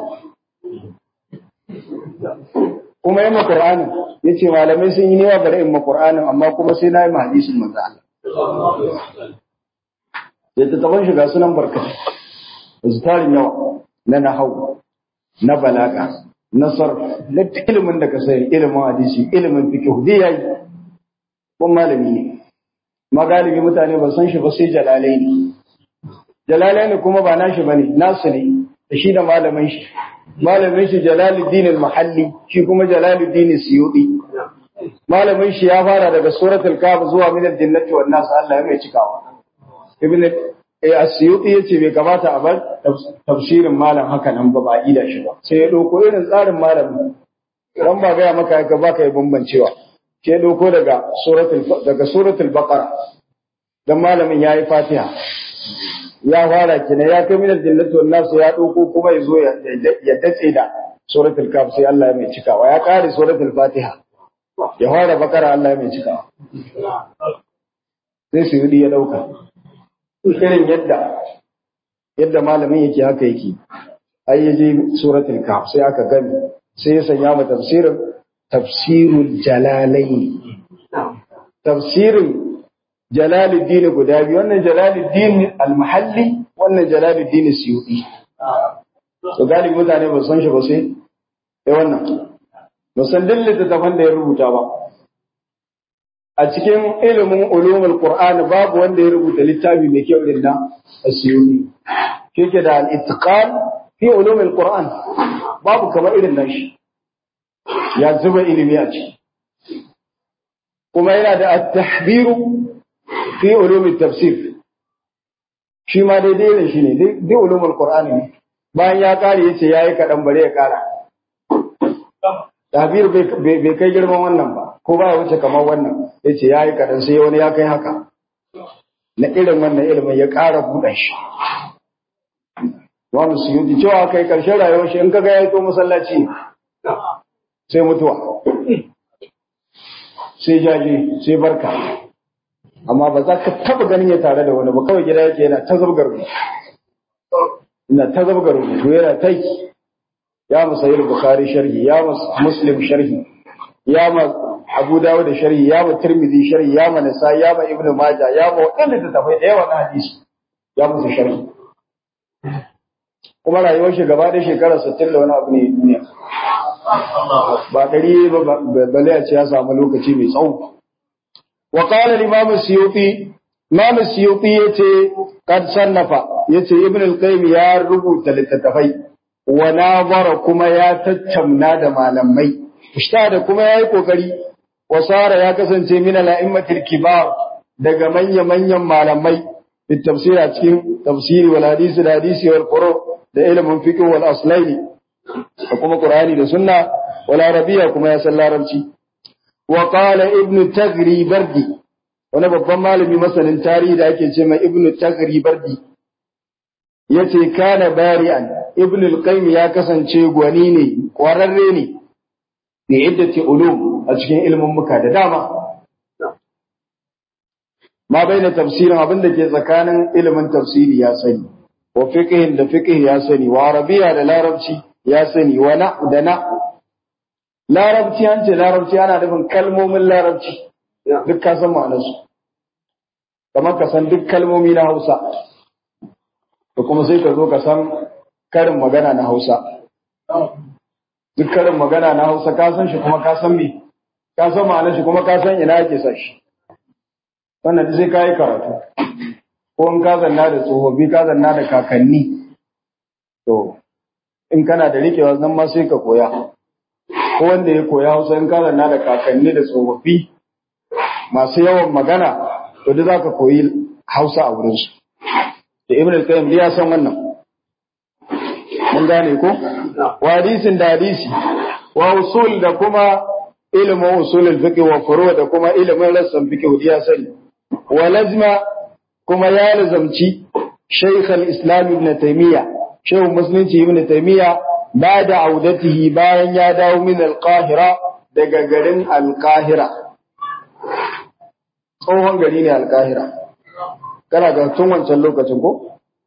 kuma yi Qur'anin ya ce malamai sun yi newa bari in ma Qur'anin amma kuma sai na yi ma hadisin manzo Allah. Da ta taban shiga sunan barkatai, da su tarin yawa na nahau, na balaga, na sar, na ilimin da ka sani ilimin hadisi, ilimin fiqh dai yayi. Kun malami ne. Magalibi mutane ba san shi ba sai jalalai ne. Jalalai ne kuma ba nashi bane, nasu ne, da shi da malamin shi. malamin shi Jalaluddin al-Mahalli shi kuma Jalaluddin Suyuti malamin shi ya fara daga suratul Kahf zuwa min al-jannati wan nas Allah ya mai cikawa ibn as-Suyuti yace bai kamata a bar tafsirin malam haka nan ba ba ida shi ba sai ya dauko irin tsarin malamin ran ba ga maka ka baka yi bambancewa sai ya dauko daga suratul daga suratul Baqara dan malamin yayi Fatiha ya fara kina ya kai minar jannatu wan nasu ya dauko kuma yazo ya dace da suratul kaf sai Allah ya mai cikawa ya kare suratul fatiha ya fara bakara Allah ya mai cikawa sai su yi ya dauka irin yadda yadda malamin yake haka yake ai yaje suratul kaf sai aka gani sai ya sanya mu tafsirin tafsirul jalalain tafsirin Jalaluddin guda biyu wannan Jalaluddin al-Mahalli wannan Jalaluddin Suyuti to galibi mutane ba san shi ba sai eh wannan ba san dillin da tafan da ya rubuta ba a cikin ilimin ulumul Qur'an babu wanda ya rubuta littafi mai kyau din nan Suyuti yake da al-itqan fi ulumul Qur'an babu kamar irin nan shi ya zuba ilimi a ciki kuma yana da at-tahbiru fi ulumin tafsir shi ma daidai da shi ne dai ulumin qur'ani ne bayan ya kare yace yayi kadan bare ya kara tabir bai kai girman wannan ba ko baya wuce kamar wannan yace yayi kadan sai wani ya kai haka na irin wannan ilimin ya kara buɗe shi wani su yi cewa kai karshen rayuwar shi in kaga ya to masallaci sai mutuwa sai jaje sai barka amma ba za ka taba ganin ya tare da wani ba kawai gida yake yana ta zabgar rubutu ina ta zabgar rubutu yana ta yi ya mu sayi bukhari sharhi ya mu muslim sharhi ya mu abu dawud sharhi ya mu tirmidhi sharhi ya mu nisa ya mu ibnu maja ya mu wadanda ta tafai da yawa na hadisi ya musu sharhi kuma rayuwar shi gaba da shekara 60 da wani abu ne duniya ba ɗari ba bale a ce ya samu lokaci mai tsawo وقال الإمام السيوطي إمام السيوطي يتي قد صنف يتي ابن القيم يا ربو تلتتفي وناظر كما يا تتمنا دما لمي اشتاد كما يا كوكري وصار يا كسنتي من الأئمة الكبار daga manya manyan malamai fi tafsir a cikin tafsiri wal hadisi da hadisi wal qur'an da ilimin fiqh wal aslaini da kuma qur'ani da sunna wal arabiyya kuma ya san larabci وقال ابن تغري بردي wani babban malami masanin tarihi da ake ce mai ibn tagri bardi yace kana bari'an ibn al-qayyim ya kasance gwani ne kwararre ne bi iddati ulum a cikin ilmin muka da dama ma baina tafsirin abin da ke tsakanin ilimin tafsiri ya sani wa fiqhin da fiqh ya sani wa arabiya da larabci ya sani wa na da na larabci an ce larabci ana nufin kalmomin larabci duk ka san ma'anarsu kamar ka san duk kalmomi na hausa da kuma sai ka zo ka san karin magana na hausa duk karin magana na hausa ka san shi kuma ka san me ka san ma'anar shi kuma ka san ina ake sa shi wannan duk sai ka yi karatu ko in ka zanna da tsofaffi ka zanna da kakanni to in kana da rikewa nan ma sai ka koya ko wanda ya koya hausa in ka zanna da kakanni da tsofaffi masu yawan magana to duk zaka koyi hausa a wurinsu da ibn al-qayyim ya san wannan mun gane ko wa hadisin da hadisi wa usul da kuma ilimin usulul fiqh wa furu da kuma ilimin rassan fiqh ya sani wa lazima kuma ya lazamci shaykh al-islam ibn taymiya shaykh musulunci ibn taymiya ba da audatihi bayan ya dawo min al-qahira daga garin al-qahira tsohon gari ne al-qahira kana ga tun wancan lokacin ko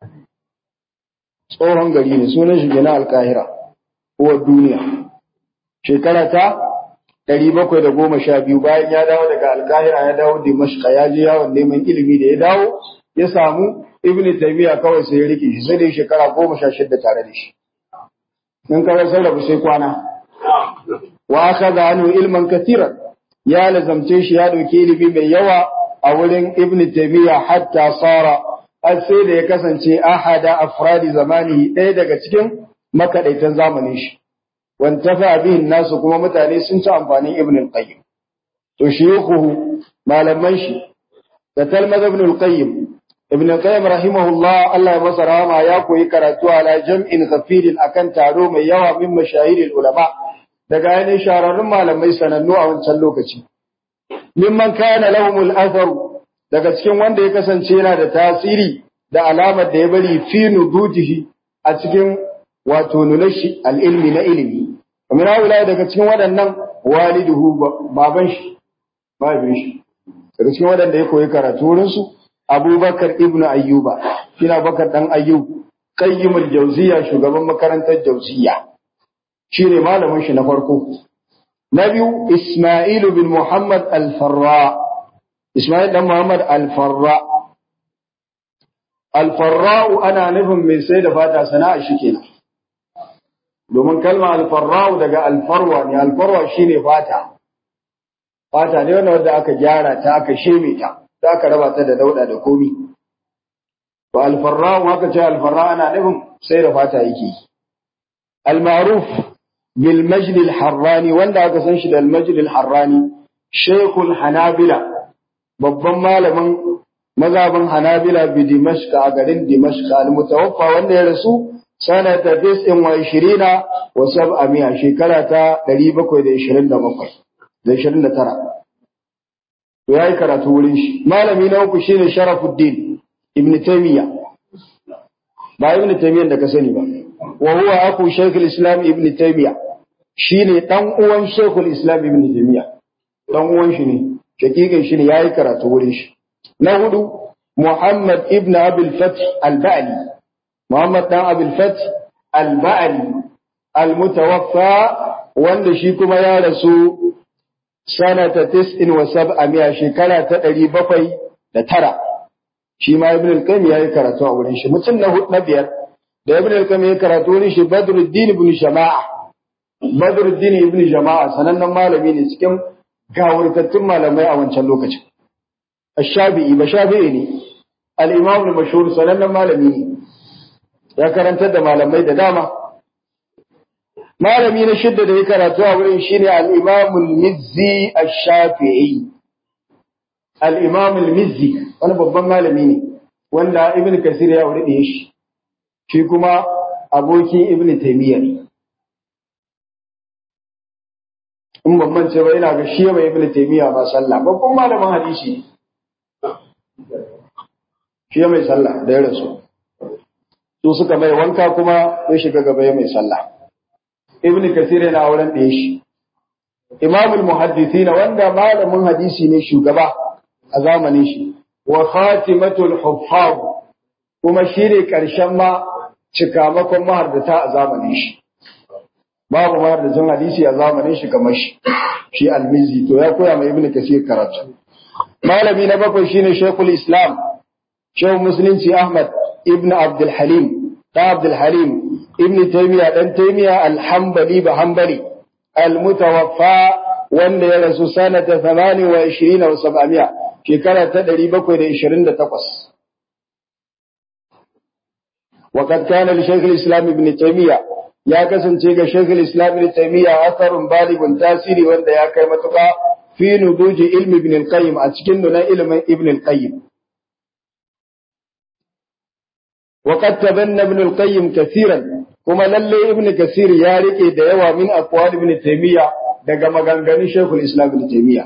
tsohon gari ne sunan shi na al-qahira uwar duniya shekara ta ɗari bakwai da goma sha biyu bayan ya dawo daga alkahira ya dawo dimashka ya je yawon neman ilimi da ya dawo ya samu ibn taymiya kawai sai ya rike shi sai da shekara goma sha shida tare da shi in ka sai rabu sai kwana wa akhadha anhu ilman katiran ya lazamce shi ya dauki ilimi mai yawa a wurin ibn taymiya hatta sara har sai da ya kasance ahada afradi zamani ɗaya daga cikin makaɗaitan zamanin shi wantafa bihin nasu kuma mutane sun ci amfanin ibn al-qayyim to shuyukhu malaman shi da talmaz ibn al-qayyim ibn al-qayyim rahimahullah Allah ya masa rahama ya koyi karatu ala jam'in ghafirin akan taro mai yawa min mashahiril ulama daga ainihin shahararrun malamai sanannu a wancan lokaci mimman kana lahumul athar daga cikin wanda ya kasance yana da tasiri da alamar da ya bari fi nudujihi a cikin wato nunashi al'ilmi na ilimi. Kamar haula daga cikin waɗannan waliduhu baban shi, babin shi. Daga cikin waɗanda ya koyi karatu wurinsu, Abubakar ibn Ayyuba, shina bakar ɗan Ayyub, qayyimul jauziya shugaban makarantar jauziya. Shi ne malamin shi na farko. Na biyu, Ismailu bin Muhammad al-Farra. Ismail ɗan Muhammad al-Farra. Al-Farra'u ana nufin mai sai da fata sana'a shi kenan. domin kalma alfarra'u daga alfarwa ne alfarwa shine fata fata ne wanda wanda aka gyara ta aka sheme ta za aka raba ta da dauda da komi to alfarra'u haka ce alfarra ana nufin sai da fata yake al-ma'ruf bil majd al-harrani wanda aka san shi da al-majd al-harrani shaykhul hanabila babban malamin mazhabin hanabila bi dimashq a garin dimashq al-mutawaffa wanda ya rasu sanata tis'in wa ishirina wa sab'amiya shekara ta ɗari bakwai da ishirin da bakwai da ishirin da tara. To ya yi karatu wurin shi. Malami na uku shine Sharafuddin Ibn Taymiyyah. Ba Ibn Taymiyyah da ka sani ba. Wa huwa aku Shaykhul Islam Ibn Taymiyyah. Shine dan uwan Shaykhul Islam Ibn Taymiyyah. Dan uwan shi ne. Shakikin shi ne yayi karatu wurin shi. Na hudu Muhammad Ibn Abdul Fath Al-Ba'li. Muhammad ɗan Abilfat al-Ba'ali al-Mutawaffa wanda shi kuma ya rasu sanata tis'in wa sab'amiya shekara ta ɗari bakwai da tara. Shi ma Ibn al-Qayyim ya yi karatu a wurin shi. Mutum na na biyar da Ibn al-Qayyim ya karatu wurin shi Badruddin ibn Jama'a. Badruddin ibn Jama'a sanannen malami ne cikin gawurtattun malamai a wancan lokacin. Ash-Shafi'i ba Shafi'i ne. Al-Imam al-Mashhur sanannen malami ne. ya karantar da malamai da dama malami na shidda da ya karatu a wurin shine al-Imam al-Mizzi ash-Shafi'i al-Imam al-Mizzi wani babban malami ne wanda Ibn Kasir ya aure shi shi kuma aboki Ibn Taymiyyah ne in ban mance ba ina ga shi mai Ibn Taymiyyah ba sallah babban malamin hadisi shi mai sallah da ya rasu su suka mai wanka kuma ya shiga gaba ya mai sallah ibn kasir yana auren da shi imamul muhaddithin wanda malamin hadisi ne shugaba a zamanin shi wa khatimatul huffaz kuma shine karshen ma cikamakon mahardata a zamanin shi babu ma da jin hadisi a zamanin shi kamar shi shi almizi to ya koya ma ibnu kasir karatu malami na bakwai shine shaykhul islam shehu musulunci ahmad ibn abdul halim da abdul halim ibn taymiya dan taymiya al-hanbali ba hanbali al-mutawaffa wanda ya rasu sanata 28 wa 700 shekara ta 728 وقد كان لشيخ الإسلام ابن تيمية يا كسن تيجا شيخ الإسلام ابن تيمية أثر بالغ تاثيري وانت يا كيمتك في نضوج علم ابن القيم أتكننا علم ابن القيم وقد تبنى ابن القيم كثيرا كما للي ابن كثير يارك ديوا من أقوال ابن تيمية daga maganganun Sheikhul Islam Ibn Taymiyyah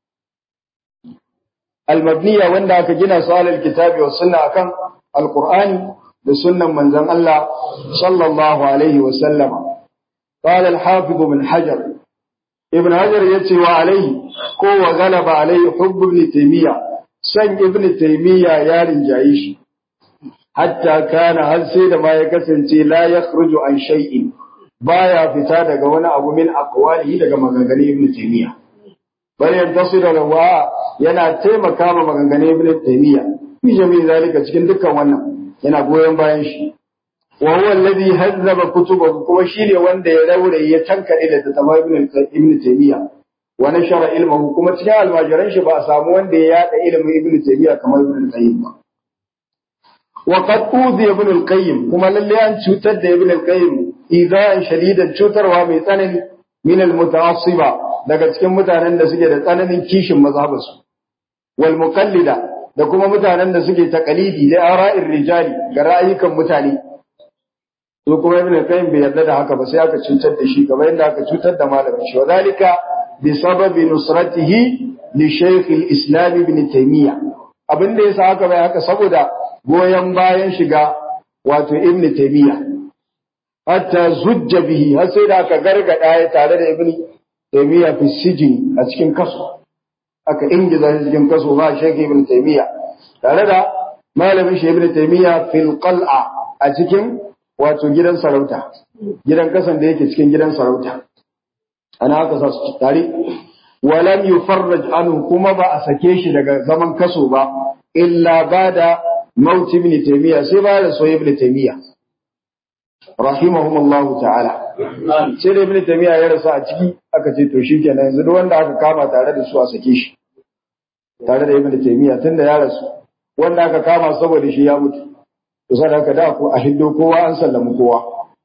al-mabniya wanda aka gina su alal kitabi wa sunna akan al-Qur'ani da sunnan manzon Allah sallallahu alaihi wa sallama qala al-hafiz ibn hajar ibn hajar yace wa alaihi ko wa galaba alaihi hubb ibn taymiya san ibn taymiya ya rinjaye shi hatta kana har sai da ma ya kasance la yakhruju an shay'in baya fita daga wani abu min aqwalihi daga maganganun ibn taymiya bal yantasir lahu yana taimaka ma maganganun ibn taymiya fi jami'i zalika cikin dukkan wannan yana goyon bayan shi wa huwa alladhi hazzaba kutubahu kuma shine wanda ya raure ya tankade da tattaba ibn ibn taymiya wa nashara ilmuhu kuma cikin almajiran shi ba a samu wanda ya yada ilimin ibn taymiya kamar ibn qayyim ba wa qad udhi ibn al-qayyim kuma lalle an cutar da ibn al-qayyim idan shadidan cutarwa mai tsanani min al-muta'assiba daga cikin mutanen da suke da tsananin kishin mazhabansu wal muqallida da kuma mutanen da suke takalidi da ara'ir rijali ga ra'ayikan mutane to kuma ibn qayyim bai yarda da haka ba sai aka cutar da shi kamar yadda aka cutar da malamin shi wadalika bi sababi nusratihi li shaykh al-islam ibn taymiya abin da yasa haka bai haka saboda goyen bayan shiga wato ibn taymiya hatta zujja bihi har sai da aka gargada ya tare da ibn taymiya fi sijin a cikin kaso aka ingiza shi cikin kaso ba shege ibn taymiya tare da malamin shi ibn taymiya fil qal'a a cikin wato gidan sarauta gidan kasan da yake cikin gidan sarauta ana haka sa su tare walam yufarraj anhu kuma ba a sake shi daga zaman kaso ba illa bada maut ibn taymiya sai ba da soyayya ibn taymiya rahimahumullahu ta'ala sai da ibn taymiya ya rasa a ciki aka ce to shikenan yanzu duk wanda aka kama tare da su a sake shi tare da ibn taymiya tunda ya rasu wanda aka kama saboda shi ya mutu to sai haka da ku a hiddo kowa an sallama kowa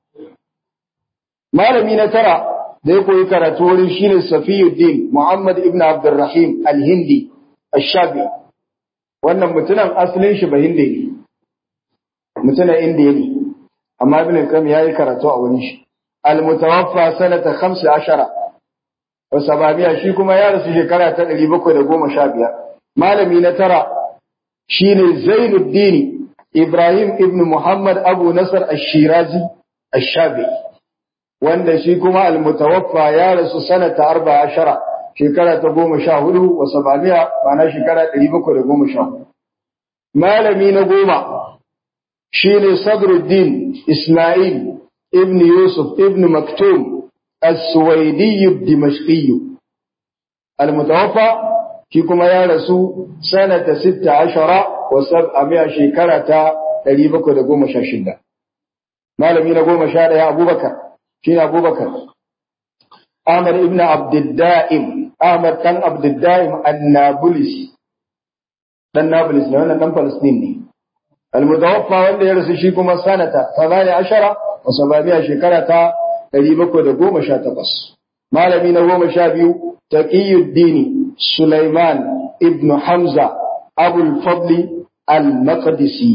malami na tara da ya koyi karatu wurin shine Safiyuddin Muhammad ibn Abdurrahim al-Hindi ash-Shabi wannan mutumin asalin shi ba hindi ne mutumin indiya ne amma ibn al-Qayyim yayi karatu a wurin shi al-mutawaffa sanata 15 wa sababiya shi kuma ya rasu shekara ta 715 malami na tara shine Zainuddin Ibrahim ibn Muhammad Abu Nasr ash-Shirazi ash-Shabi wanda shi kuma al-mutawaffa ya rasu sanata 14 shekara ta 14 wa sababiya ma'ana shekara 714 malami na goma shine Sadruddin Ismail ibn Yusuf ibn Maktum as-Suwaidi ad-Dimashqi al-mutawaffa shi kuma ya rasu sanata 16 wa sab'a shekara ta 716 malami na goma sha daya Abubakar shine Abubakar Ahmad ibn Abduldaim Ahmad dan Abduldaim an-Nablus dan Nablus ne wannan dan Palestine ne al-mutawaffa wanda ya rasu shi kuma sanata 18 wa sababiya shekara ta 718 malami na goma sha biyu taqiyuddin Sulaiman ibn Hamza Abul Fadli al-Maqdisi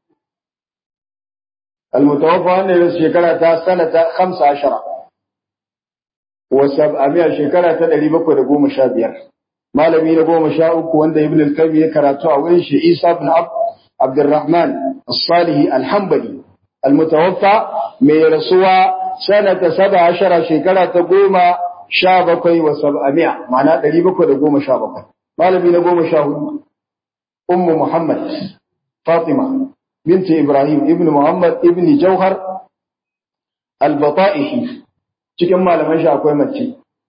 al-mutawaffa wanda ya rasu shekara ta sanata 15 wa sab'amiya shekara ta 715 malami na goma sha uku wanda ibn al-Qayyim ya karatu a wurin shi Isa ibn عبد الرحمن الصالح الحنبلي المتوفى من رسوى سنة سبع عشر شكرة تقوم شابكي وسبعمائة معناه قريبك تقوم شابكي مالبي نقوم شاهد أم محمد فاطمة بنت إبراهيم ابن محمد ابن جوهر البطائحي cikin malaman shi akwai mace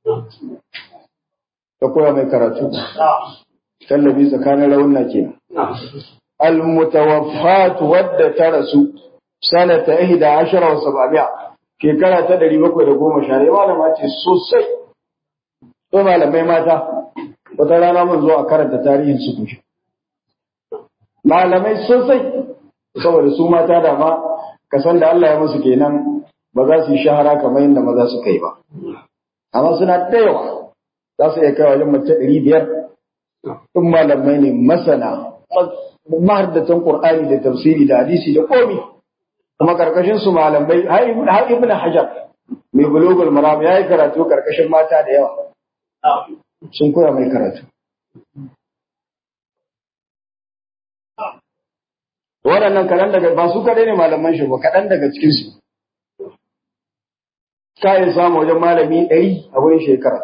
ta koya mai karatu tallabi tsakanin raunna ke al-mutawaffat wadda ta rasu sanata ihda ashara wa sababiya shekara ta ɗari bakwai da goma sha malama ce sosai to malamai mata wata rana mun zo a karanta tarihin su kushe malamai sosai saboda su mata da ma kasan da Allah ya musu kenan ba za su yi shahara kamar yadda maza suka yi ba amma suna da yawa za su iya kai wajen mace ɗari biyar in malamai ne masana mahaddatan Qur'ani da tafsiri da hadisi da komi kuma karkashin su malamai har ibn Hajar mai bulugul maram yayi karatu karkashin mata da yawa sun koya mai karatu waɗannan kaɗan daga ba su kaɗai ne malaman shi ba kaɗan daga cikin su kayan samu wajen malami ɗari a wurin shekara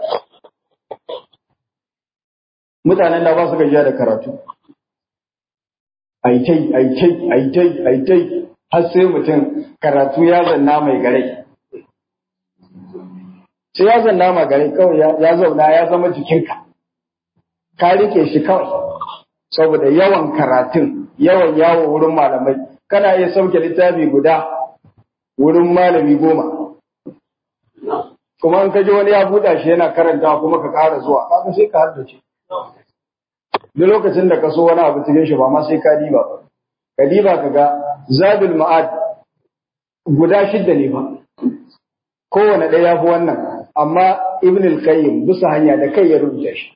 mutanen da ba su gajiya da karatu aitai aitai aitai aitai har sai mutum karatu ya zanna mai gare sai ya zanna mai gare kawai ya zauna ya zama jikinka ka rike shi kawai saboda yawan karatun yawan yawo wurin malamai kana iya sauke littafi guda wurin malami goma kuma in ka ji wani ya buɗa shi yana karanta kuma ka ƙara zuwa kaga sai ka haddace duk lokacin da ka so wani abu cikin shi ba ma sai ka diba ba ka diba ka ga zabil ma'ad guda shidda ne ba kowane ɗaya ya fi wannan amma ibn al-qayyim bisa hanya da kai ya rubuta shi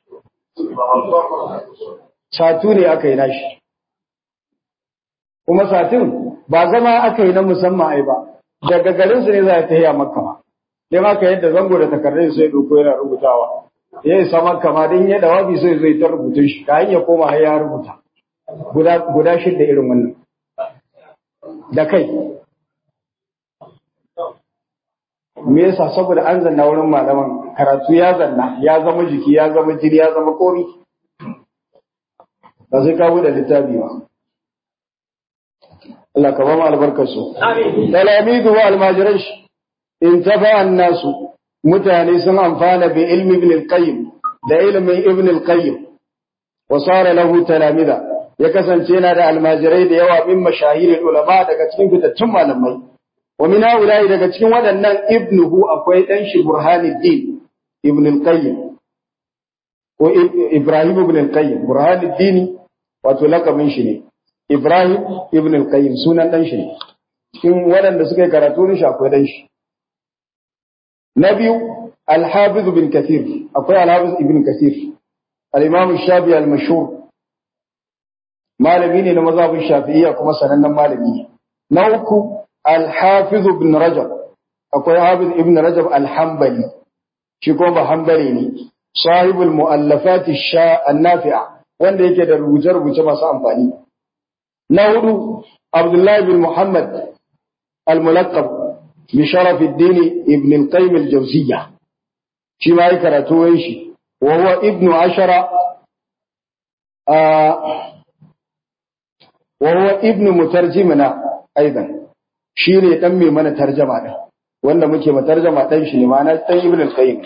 satu ne aka yi nashi kuma satin ba zama aka yi na musamman ai ba daga garin su ne za ta yi a makka ma dai maka yadda zango da takardun sai doko yana rubutawa ya isa makka ma din ya dawabi sai zai ta rubutun shi ka ya koma har ya rubuta guda guda shidda irin wannan da kai me yasa saboda an zanna wurin malaman karatu ya zanna ya zama jiki ya zama jini ya zama komi ba sai ka bude littafi ba Allah ka ba mu albarkar su talamidu wa almajiran shi in tafa annasu mutane sun amfana bi ilmi ibn al-qayyim da ilmin ibn al-qayyim wa sara lahu talamida ya kasance yana da almajirai da yawa min mashahirin ulama daga cikin fitattun malamai wa min haula'i daga cikin waɗannan ibnuhu akwai dan shi burhanuddin ibn al-qayyim ko ibrahim ibn al-qayyim burhanuddin wato lakabin shi ne ibrahim ibn al-qayyim sunan dan shi ne cikin waɗanda suka yi karatu ne shi akwai dan shi na biyu al-hafiz bin kathir akwai al-hafiz ibn kathir al-imam shafi al-mashhur malami ne na mazhabin shafi'iyya kuma sanannen malami ne na uku al-hafiz ibn rajab akwai hafiz ibn rajab al-hanbali shi kuma ba hanbali ne sahibul mu'allafat an-nafi'a wanda yake da rubuce-rubuce masu amfani na hudu abdullahi bin muhammad al-mulaqqab بشرف الدين ابن القيم الجوزية شما يكرتو ويشي وهو ابن عشر آه وهو ابن مترجمنا أيضا شيري تمي من ترجمة وانا مكي مترجمة تنشي معنا تن ابن القيم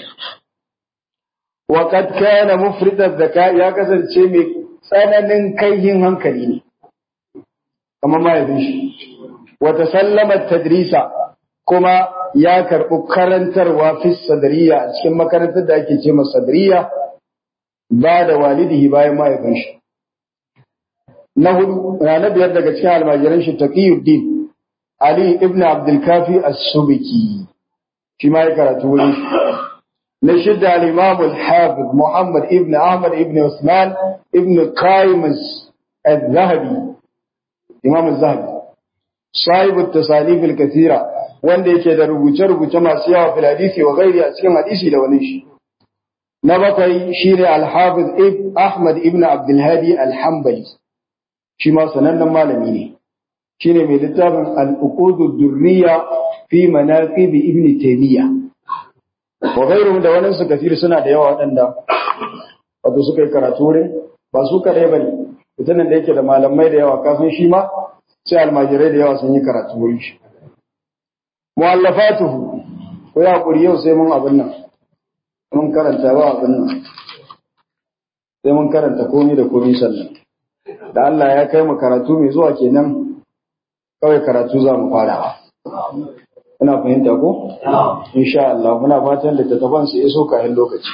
وقد كان مفرد الذكاء يا كسر شيمي سنن كيهن هنكليني كما ما يدنشي وتسلم التدريس kuma ya karɓi karantarwa fi sadariya a cikin makarantar da ake ce sadariya ba da walidihi bayan mahaifin shi. Na hudu, na biyar daga cikin almajiran shi Taqiyuddin Ali ibn Abdulkafi As-Subiki shi ma ya karatu wurin shi. Na shidda al-Imam al-Hafiz Muhammad ibn Ahmad ibn Usman ibn Qaimus al-Zahabi Imam al-Zahabi صاحب التصانيف الكثيره wanda yake da rubuce-rubuce masu yawa fil hadisi wa gairi a cikin hadisi da wani shi. Na bakwai shi ne Al-Hafiz Ahmad ibn Abdulhadi Al-Hambali, shi ma sanannen malami ne. Shi ne mai littafin Al-Uqudu Durriya fi Manaqib Ibn Taymiyyah. Wa gairu da wani su kafir suna da yawa waɗanda wato suka yi karatu wurin ba su kaɗai ba ne. Mutumin da yake da malamai da yawa kafin shi ma sai almajirai da yawa sun yi karatu wurin shi. mu'allafatuhu ko ya kuri yau sai mun abin nan mun karanta ba abin nan sai mun karanta komai da komai sannan da Allah ya kai mu karatu mai zuwa kenan kawai karatu za mu fara Muna fahimta ko? Insha Allah muna fatan da tattafan su iso kayan lokaci.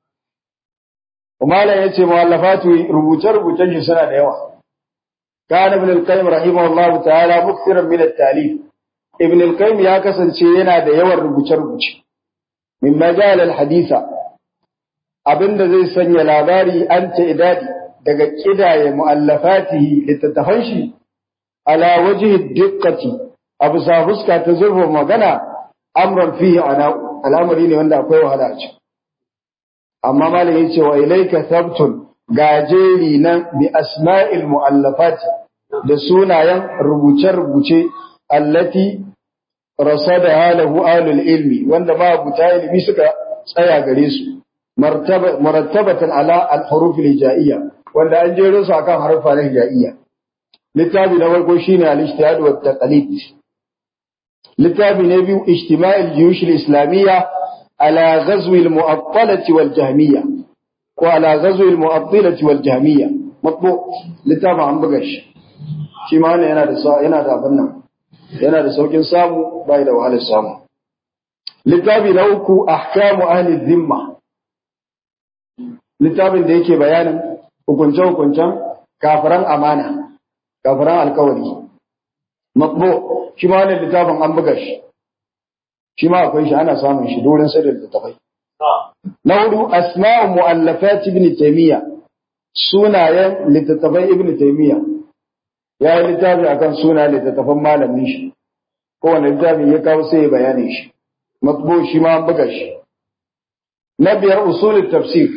Umala ya ce mu'allafatu rubuce-rubucen shi suna da yawa. Kana Ibn al-Qayyim rahimahullah ta'ala mukthiran min at-talif. Ibn al-Qayyim ya kasance yana da yawan rubuce-rubuce. Min majal al-haditha abinda zai sanya labari an ta idadi daga kidaye mu'allafatihi littattafan shi ala wajhi diqqati abu sa fuska ta zurfa magana amran fihi ana al'amari ne wanda akwai wahala a ciki amma malam yace wa ilayka sabtun gajeri nan bi asma'il mu'allafat da sunayen rubuce-rubuce allati rasadaha lahu ahlul ilmi wanda ma buta ilmi suka tsaya gare su murattabatan ala al-huruf al-hijaiyya wanda an jero su akan harfa na hijaiyya littafi na farko shine al-ijtihad wa taqlid littafi na biyu ijtima' al-juyush al-islamiyya ala ghazw al-mu'attalah wal jahmiyya ko ala ghazw al-mu'attalah wal jahmiyya matbu littafi an buga shi shi ma wannan yana da yana da abin nan yana da saukin samu bai da wahalar samu littafi na uku ahkamu ahli dhimma littafin da yake bayanin hukunce-hukuncen kafiran amana kafiran alkawari matbo shi ma wannan littafin an buga shi shi ma akwai shi ana samun shi dorin sai da littafai na hudu asma'u mu'allafat ibn taymiya sunayen littattafai ibn taymiya ya yi littafi akan suna littattafan malamin shi kowane littafi ya kawo sai ya bayani shi matbo shi ma an buga shi na biyar usulul tafsir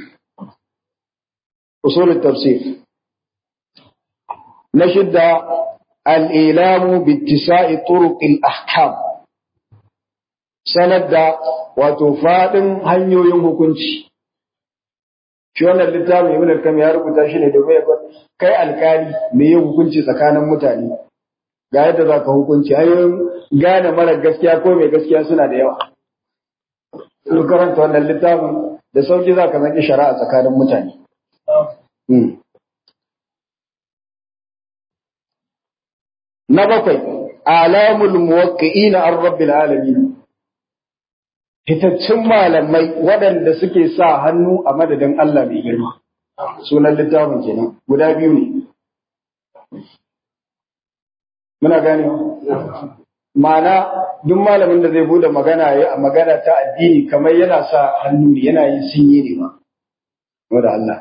أصول التفسير نشد الإيلام باتساع طرق الأحكام سند وتفاد هنيو ينهكنش shi wannan littafin ibn al-kam ya rubuta shi ne domin ya kai alkali me yin hukunci tsakanin mutane ga yadda za ka hukunci hanyoyin gane mara gaskiya ko mai gaskiya suna da yawa in karanta wannan littafin da sauki za ka zaki shari'a tsakanin mutane Na bakwai, alamul muwakki'ina an rabbil alamin. Fitaccen malamai waɗanda suke sa hannu a madadin Allah mai girma. Sunan littafin kenan guda biyu ne. Muna gane Ma'ana duk malamin da zai bude magana ya a magana ta addini kamar yana sa hannu ne yana yin sinye ne ma. Wadda Allah.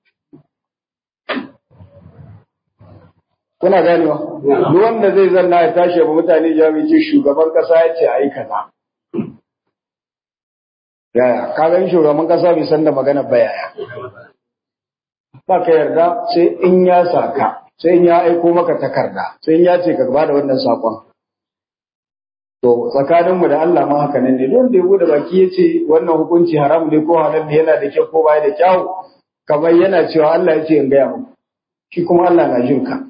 kuna ganewa duk wanda zai zanna ya tashi ba mutane jami'i shugaban kasa ya ce ayi kaza yaya ka ga shugaban kasa bai san da magana ba yaya ba ka yarda sai in ya saka sai in ya aiko maka takarda sai in ya ce ka ba da wannan sakon to tsakaninmu da Allah ma haka nan ne don da ya bude baki ya ce wannan hukunci haram ne ko halal ne yana da kyau ko baya da kyau kamar yana cewa Allah ya ce in gaya muku shi kuma Allah na jin ka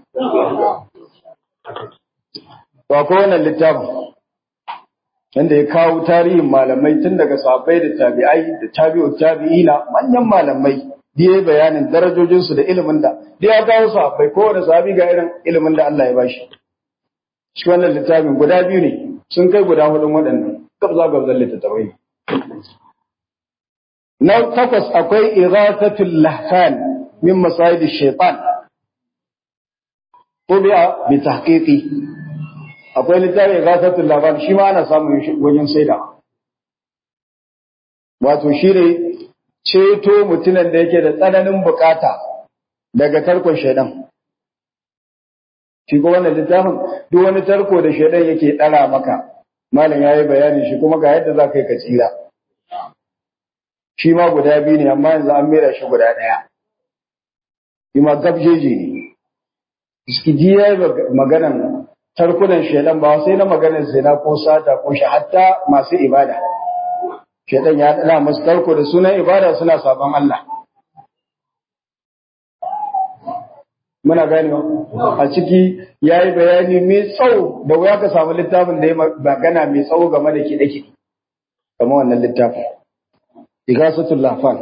To akwai wannan littafin wanda ya kawo tarihin malamai tun daga sahabbai da tabi'ai da tabi'u tabi'ina manyan malamai da ya bayanin darajojinsu da ilimin da da ya kawo sahabbai kowane sahabi ga irin ilimin da Allah ya bashi. Shi wannan littafin guda biyu ne sun kai guda hudun waɗannan gabza gabzan littattafai. Na takwas akwai ighathatul lahfan min masayid shaitan tubi'a bi tahqiqi akwai littafin ghasatul laban shi ma ana samun wajen saida wato shi ne ceto mutumin da yake da tsananin bukata daga tarkon shaidan shi ko wannan littafin duk wani tarko da shaidan yake dara maka malam yayi bayani shi kuma ga yadda za ka yi ka tsira shi ma guda biyu ne amma yanzu an mera shi guda ɗaya shi ma gabjeji ne iskijiya maganan tarkunan shaidan ba sai na maganar zina ko sata ko shi hatta masu ibada shaidan ya dana masu tarko da sunan ibada suna sabon Allah muna gani a ciki ya yi bayani mai tsawo da wuya ka samu littafin da ya magana mai tsawo game da kiɗe-kiɗe kamar wannan littafin igasatul lahfan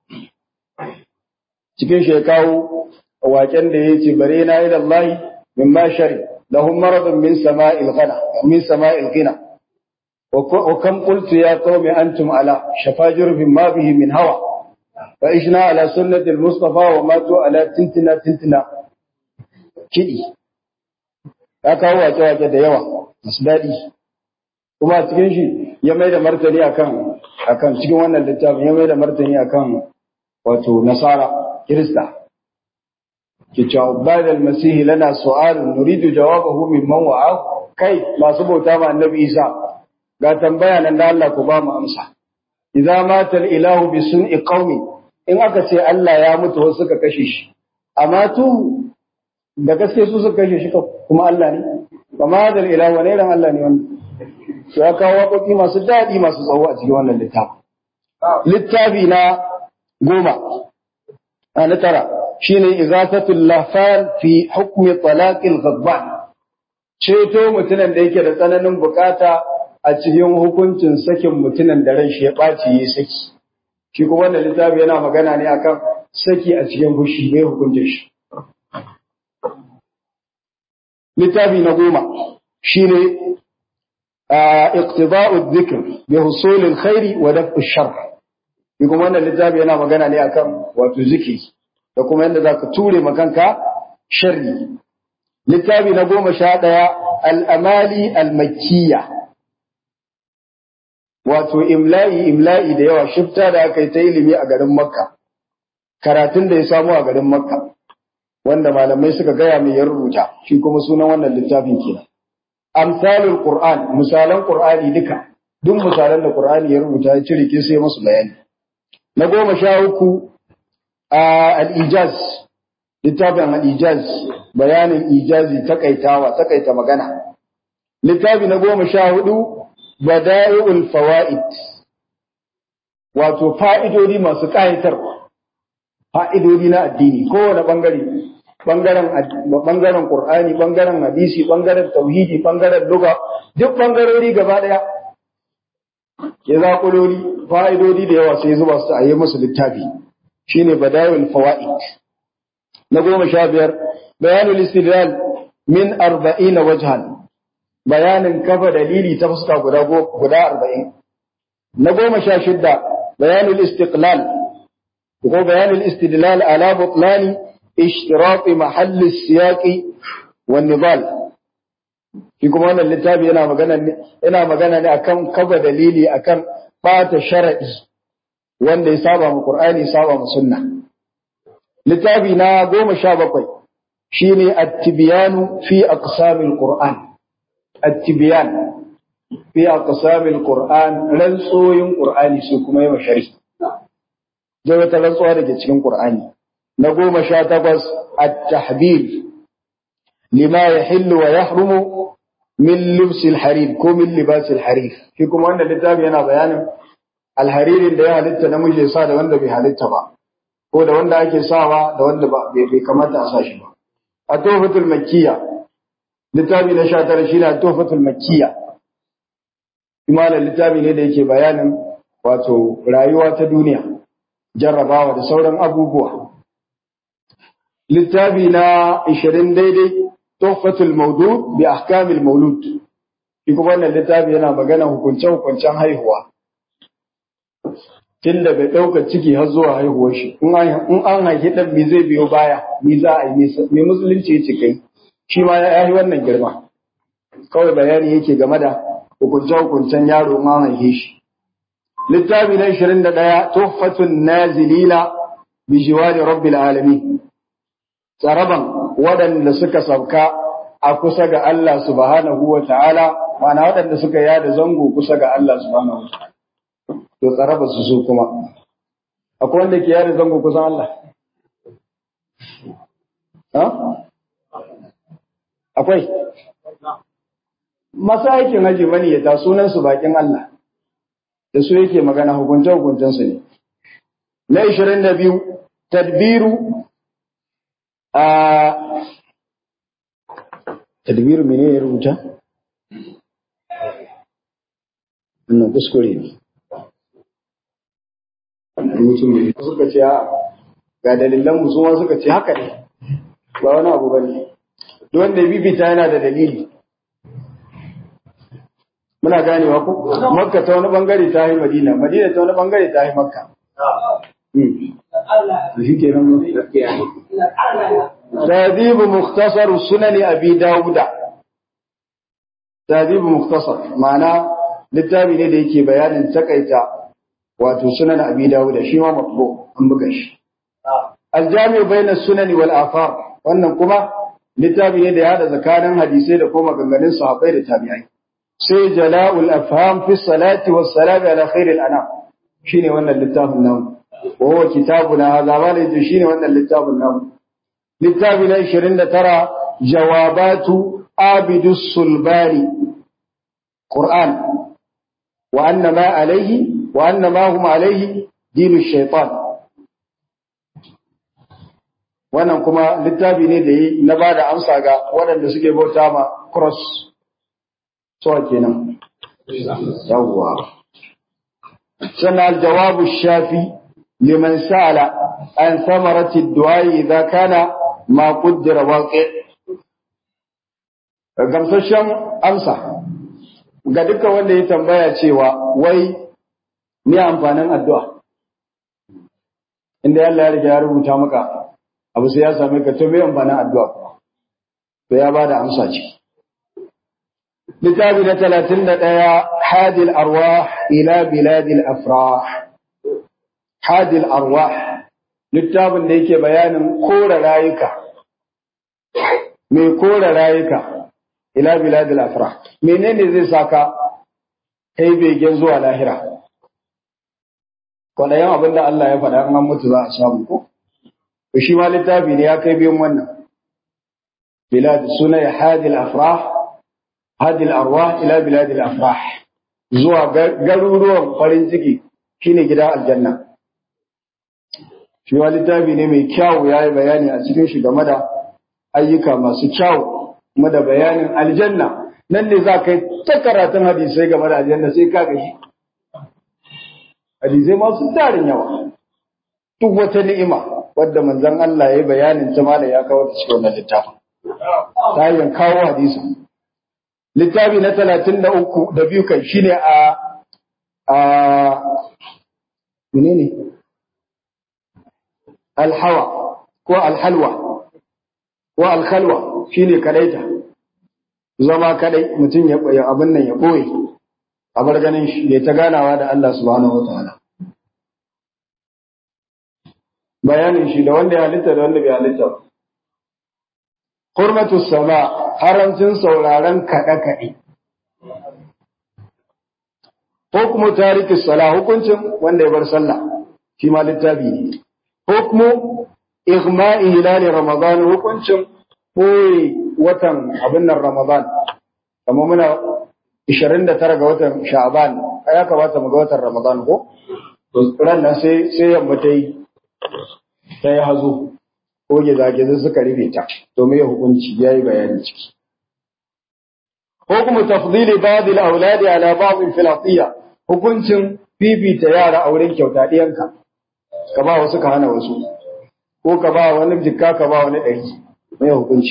cikin shi ya kawo waken da ya ce bare na ila Allah min ma shari lahum maradun min sama'il ghana min sama'il ghina wa kam qultu ya qaumi antum ala shafajir ma bihi min hawa fa ishna ala sunnati al-mustafa wa matu ala tintina tintina kidi ya kawo wake wake da yawa masu daɗi kuma cikin shi ya mai da martani akan akan cikin wannan littafin ya mai da martani akan wato nasara kirista ki cewa bada almasihi lana su'alun nuridu jawabahu mimman wa'a kai masu bauta ma annabi isa ga tambaya nan da Allah ku ba mu amsa idza mata ilahu bi sun'i qaumi in aka ce Allah ya mutu wasu suka kashe shi amma tu da gaske su suka kashe shi kuma Allah ne ba ma da ilahu wani ran Allah ne wannan su ya kawo waƙoƙi masu daɗi masu tsawo a cikin wannan littafi littafi na goma na tara shine izafatul lahfan fi hukmi talaqil ghadban ceto mutumin da yake da tsananin bukata a cikin hukuncin sakin mutumin da ran shi ya ɓaci yi saki shi kuma wannan littafi yana magana ne akan saki a cikin fushi bai hukuncin shi littafi na goma shine iqtida'u dhikr bi husul alkhair wa daf'u shar shi kuma wannan littafi yana magana ne akan wato zikiri da kuma yadda zaka ture makanka sharri littafi na goma sha ɗaya al'amali al-makkiya wato imla'i imla'i da yawa shifta da aka yi ta ilimi a garin makka karatun da ya samu a garin makka wanda malamai suka gaya mai ya rubuta shi kuma sunan wannan littafin kenan amsalul qur'an misalan qur'ani duka duk misalan da qur'ani ya rubuta ya cire ke sai musu bayani na goma sha uku al-ijaz littafin al-ijaz bayanin ijazi takaitawa takaita magana littafi na goma sha hudu bada'i'ul fawaid wato fa'idodi masu ƙayatarwa fa'idodi na addini kowane bangare bangaren bangaren qur'ani bangaren hadisi bangaren tauhidi bangaren lugha duk bangarori gaba daya ya zaƙulori fa'idodi da yawa sai zuba su a yi musu littafi shine bada'i'ul fawaid na goma sha biyar bayanul istidlal min arba'ina wajhan bayanin kafa dalili ta fuska guda guda arba'in na goma sha shidda bayanul istiqlal ko bayanul istidlal ala butlani ishtirat mahall siyaq wan nidal shi kuma wannan littafi yana magana ne yana magana ne akan kafa dalili akan bata shar'i wanda ya saba mu qur'ani saba mu sunna littafi na goma sha bakwai shine at-tibyanu fi aqsamil qur'an at-tibyan fi aqsamil qur'an rantsoyin qur'ani su kuma yawa shari zai wata rantsuwa da ke cikin qur'ani na goma sha takwas at-tahbir lima yahillu wa yahrumu min libsil harir ko min libasil harir shi kuma wannan littafi yana bayanin alharirin da ya halitta namiji ya sa da wanda bai halitta ba ko da wanda ake sawa da wanda bai kamata a sa shi ba a tofatul makkiya littafi na sha tara shi na tofatul makkiya imanin littafi ne da yake bayanin wato rayuwa ta duniya jarrabawa da sauran abubuwa littafi na ishirin daidai tofatul maudud bi ahkamil maulud shi kuma wannan littafi yana magana hukunce-hukuncen haihuwa tun daga ɗaukar ciki har zuwa haihuwar shi in an haifi ɗan me zai biyo baya me za a yi me musulunci ya ce kai shi ma ya yi wannan girma kawai bayani yake game da hukunce-hukuncen yaro in an haife shi littafi na ishirin da ɗaya tuhfatun nazilina bi jiwari rabbil alamin tsaraban waɗanda suka sauka a kusa ga Allah subhanahu wa ta'ala ma'ana waɗanda suka yada zango kusa ga Allah subhanahu wa ta'ala to tsaraba su su kuma akwai wanda ke yada zango kusan Allah ha akwai masu aikin haji mani ya ta sunan su bakin Allah da su yake magana hukunce hukuncen su ne na 22 tadbiru a tadbiru mene ya rubuta wannan kuskure ne mutum ne suka ce a ga dalilan mu ma suka ce haka ne ba wani abu bane duk wanda ya bibita yana da dalili muna ganewa ko makka ta wani bangare ta yi madina madina ta wani bangare ta yi makka تهذيب مختصر سنن أبي داود تهذيب مختصر معنى littafi ne da yake bayanin takaita wato sunan abi dawuda shi ma matbu an buga shi aljami bayna sunani wal afar wannan kuma littafi ne da ya hada tsakanin hadisai da kuma maganganun sahabbai da tabi'ai sai jala'ul afham fi salati was salam ala khairil anam shine wannan littafin nan wa huwa kitabuna hadha wala shine wannan littafin nan littafi na 29 jawabatu abidus sulbari qur'an wa anna ma alayhi wa anna ma hum alayhi dinu shaytan wannan kuma littafi ne da yi na bada amsa ga waɗanda suke bauta ma cross so kenan yawwa sannan aljawabu shafi liman sa'ala an samarati du'a idza kana ma qaddara waqi gamsashen amsa ga dukkan wanda ya tambaya cewa wai me amfanin addu'a inda Allah ya riga ya rubuta maka abu sai ya same ka to me amfanin addu'a kuma to ya bada amsa ce littafi na talatin da ɗaya hadil arwah ila biladil afrah hadil arwah littafin da yake bayanin kora rayuka mai kora rayuka ila biladil afrah menene zai saka kai begen zuwa lahira kwanayen abin da Allah ya faɗa an mutu za a samu ko shi ma littafi ne ya kai biyun wannan bilad suna ya hadil afrah hadil arwah ila bilad al afrah zuwa garuruwan farin ciki shine gida aljanna shi wa littafi ne mai kyau yayi bayani a cikin shi game da ayyuka masu kyau kuma da bayanin aljanna nan ne za ka yi ta karatun hadisai game da aljanna sai ka gashi hadisai masu tarin yawa duk wata ni'ima wadda manzon Allah ya yi bayanin ta mala ya kawo ta cikin wannan littafin ta hanyar kawo hadisi littafi na talatin da uku da biyu kai shine a a menene alhawa ko alhalwa ko alkhalwa shine kadaita zama kadai mutum ya koyi abin nan ya boye a bar ganin shi ya ta ganawa da Allah subhanahu wataala bayanin shi da wanda ya halitta da wanda bai halitta ba hurmatu sama haramcin sauraron kaɗe-kaɗe. Hukumu tariki sala hukuncin wanda ya bar sallah shi ma littafi ne. Hukumu igma'i hilali Ramadan hukuncin koyi watan abin nan Ramadan. Kamar muna 29 ga watan Sha'ban, ya kamata mu ga watan Ramadan ko? Ran nan sai sai yamma ta yi ta yi hazo. ko gizagiza suka rufe ta domin ya hukunci ya yi bayani ciki. Hukumu tafdili ba'd al-awladi ala ba'd filafiya hukuncin fifita yara a wurin kyauta ɗiyanka ka ba wasu ka hana wasu ko ka ba wani jikka ka ba wani ɗari mai hukunci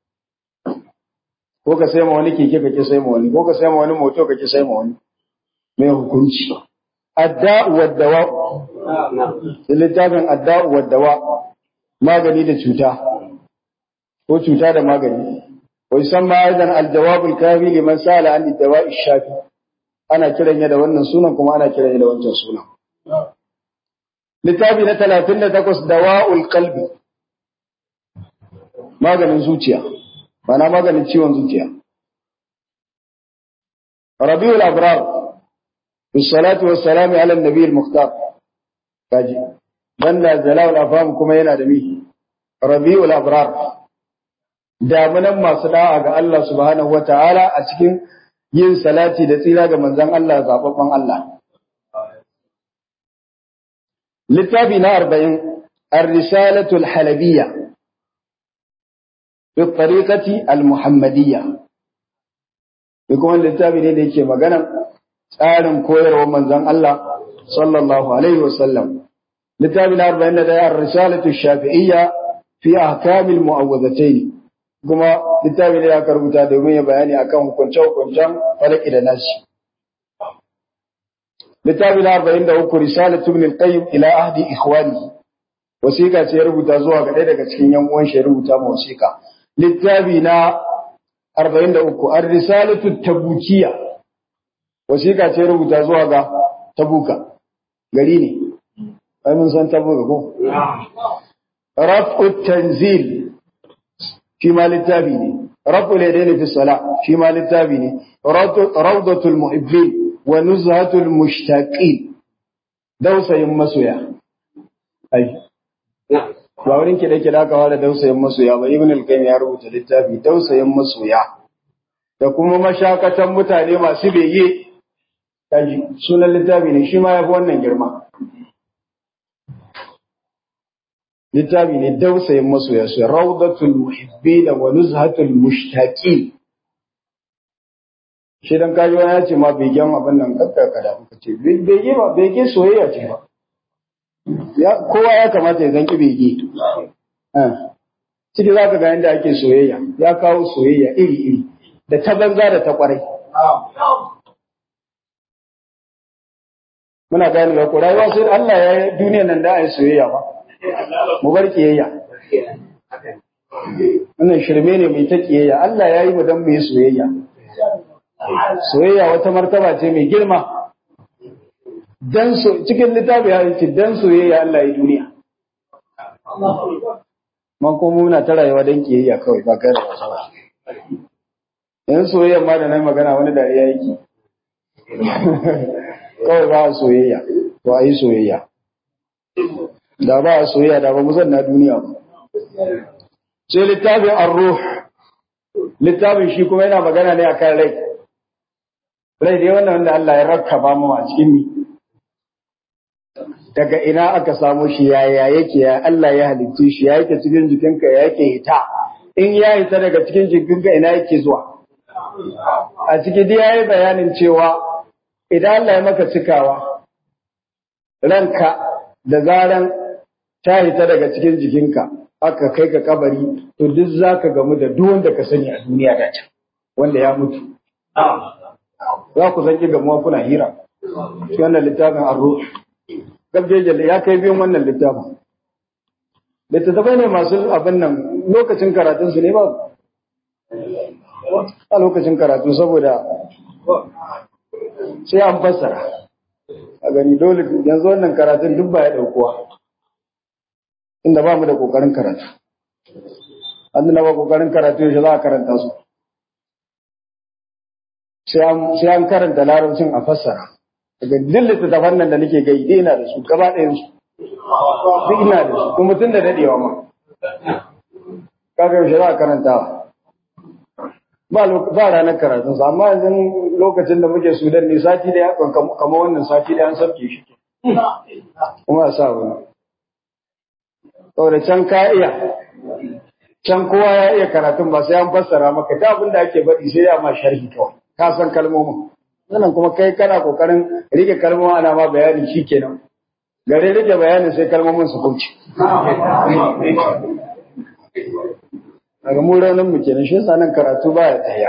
ko ka sai ma wani keke ka ki sai ma wani ko ka sai ma wani moto ka ki sai ma wani mai hukunci adda'u wad dawa littafin adda'u wad dawa magani da cuta ko cuta da magani wa yusamma aidan aljawabul kafi liman sala an dawa'i shafi ana kiran ya da wannan sunan kuma ana kiran ya da wancan sunan littafi na 38 dawa'ul qalbi maganin zuciya mana maganin ciwon zuciya rabiul abrar بالصلاة والسلام على النبي المختار kaji banda jalal afam kuma yana da mi rabiul abrar damunan masu da'a ga Allah subhanahu wataala a cikin yin salati da tsira ga manzon Allah zababban Allah littafi na 40 ar-risalatu al-halabiyya bi tariqati al-muhammadiyya kuma littafi ne da yake magana tsarin koyarwar manzon Allah sallallahu alaihi wasallam littafi na 41 ar-risalatu shafi'iyya fi ahkamil mu'awwadhatayn kuma littafi ne aka rubuta domin ya bayani akan hukunce-hukuncen falaki da nasi littafi na 43 risalatu ibn al-qayyim ila ahdi ikhwani wasiqa ce ya rubuta zuwa ga ɗaya daga cikin yan uwan shi ya rubuta ma wasiqa littafi na 43 ar-risalatu tabukiyya wasiqa ce ya rubuta zuwa ga tabuka gari ne ai mun san tabuka ko raf'u tanzil shi ma littafi ne raf'u ladaini fi salat shi ma littafi ne rawdatul muhibbin wa nuzhatul mushtaqin dausayin masoya ai ba wurin kiɗe kiɗa aka fara dausayin masoya ba ibn al-qayyim ya rubuta littafi dausayin masoya da kuma mashakatan mutane masu bege kaji sunan littafi ne shi ma yafi wannan girma littafi ne dausayin masoya su rawdatul muhibbin wa nuzhatul mushtaqin shi dan kaji wani ya ce ma begen abin nan kakka da kuka ce bege ba bege soyayya ce ba ya kowa ya kamata ya zanki bege ciki za ka ga yadda ake soyayya ya kawo soyayya iri iri da ta banza da ta kwarai muna gane ba ko rayuwa sai Allah ya yi duniyar nan da a yi soyayya ba mu bar kiyayya wannan shirme ne mai ta kiyayya Allah ya yi mu dan mu yi soyayya soyayya wata martaba ce mai girma dan so cikin littafi ya ce dan soyayya Allah ya duniya man kuma muna ta rayuwa dan kiyayya kawai ba kai da wasa ba yan soyayya ma da nan magana wani dariya yake kawai ba soyayya to a yi soyayya da ba a soyayya da ba mu zanna duniya ba sai littafin ar-ruh littafin shi kuma yana magana ne akan rai rai dai wannan wanda Allah ya rakkaba mu a cikin ni daga ina aka samu shi yaya yake ya Allah ya halitta shi ya yake cikin jikinka ya yake hita in ya hita daga cikin jikinka ina yake zuwa a ciki dai yayi bayanin cewa idan Allah ya maka cikawa ranka da zaran ta hita daga cikin jikinka aka kai ka kabari to duk zaka gamu da duk wanda ka sani a duniya da can wanda ya mutu za ku zanki gamuwa kuna hira shi wannan littafin arro gabjejele ya kai biyun wannan littafin littattafai ne masu abin nan lokacin karatunsu ne ba a lokacin karatu saboda sai an fassara a gani dole yanzu wannan karatun duk ba ya ɗaukuwa inda ba mu da ƙoƙarin karatu an na ba ƙoƙarin karatu yaushe za a karanta su sai an karanta larabcin a fassara daga duk littattafan nan da nake gai dai ina da su gaba ɗayan su duk ina da su kuma tun da daɗewa ma kaga yaushe za a karantawa ba ba ranar karatun sa amma yanzu lokacin da muke sudan ne sati da ya kamar wannan sati da an sabke shi kuma a sa wani saboda can ka iya can kowa ya iya karatun ba sai an fassara maka ta abin da ake baɗi sai ya ma sharhi kawai ka san kalmomin sannan kuma kai kana kokarin rike kalmomin ana ma bayani shikenan gare rike bayanin sai kalmomin su kauce daga mu raunin mu kenan shi yasa nan karatu baya tsaya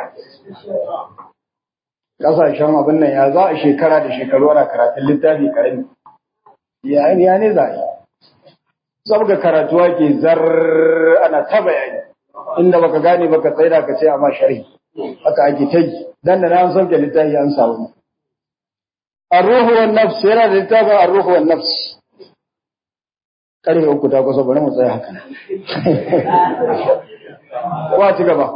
kasashen abin nan ya za a shekara da shekaru ana karatun littafi karami ya ya ne za a yi saboda karatuwa ke zar ana ta bayani inda baka gane baka tsaida ka ce amma sharhi haka ake ta yi dan da an sauke littafi an samu ar-ruhu wan nafs yana da littafin ar-ruhu wan nafs karfe uku ta kusa bari mu tsaya haka Wa ci gaba.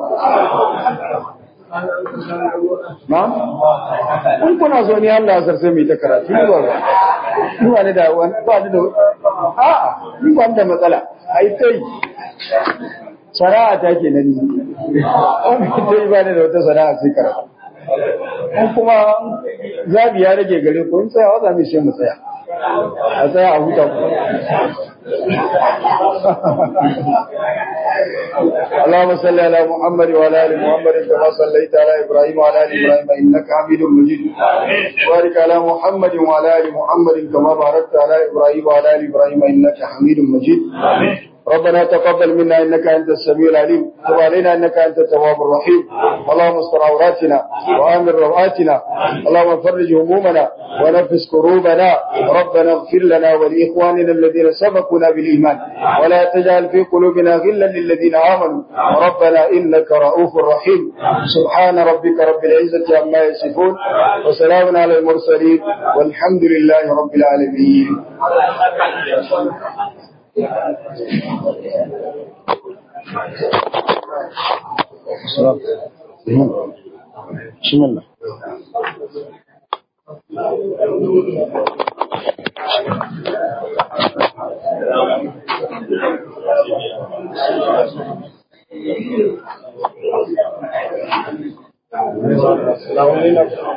Na? In kuna so ni Allah ya sarse mai ta karatu ni ba ba. Ni ba ni da wani ba ni da a'a ni ba ni da matsala. Ai sai sana'a ta ke nan ni. Wani ta yi ba ni da wata sana'a sai karatu. In kuma zabi ya rage gare ku in tsaya wa za mu shi mu tsaya. A tsaya a huta ku. اللهم صل على محمد وعلى ال محمد كما صليت على ابراهيم وعلى ال ابراهيم انك حميد مجيد وبارك على محمد وعلى ال محمد كما باركت على ابراهيم وعلى ال ابراهيم انك حميد مجيد ربنا تقبل منا انك انت السميع العليم تب علينا انك انت التواب الرحيم اللهم استر عوراتنا وامن رواتنا اللهم فرج همومنا ونفس كروبنا ربنا اغفر لنا ولاخواننا الذين سبقونا بالايمان ولا تجعل في قلوبنا غلا للذين امنوا ربنا انك رؤوف رحيم سبحان ربك رب العزه عما يصفون وسلام على المرسلين والحمد لله رب العالمين بسم الله السلام عليكم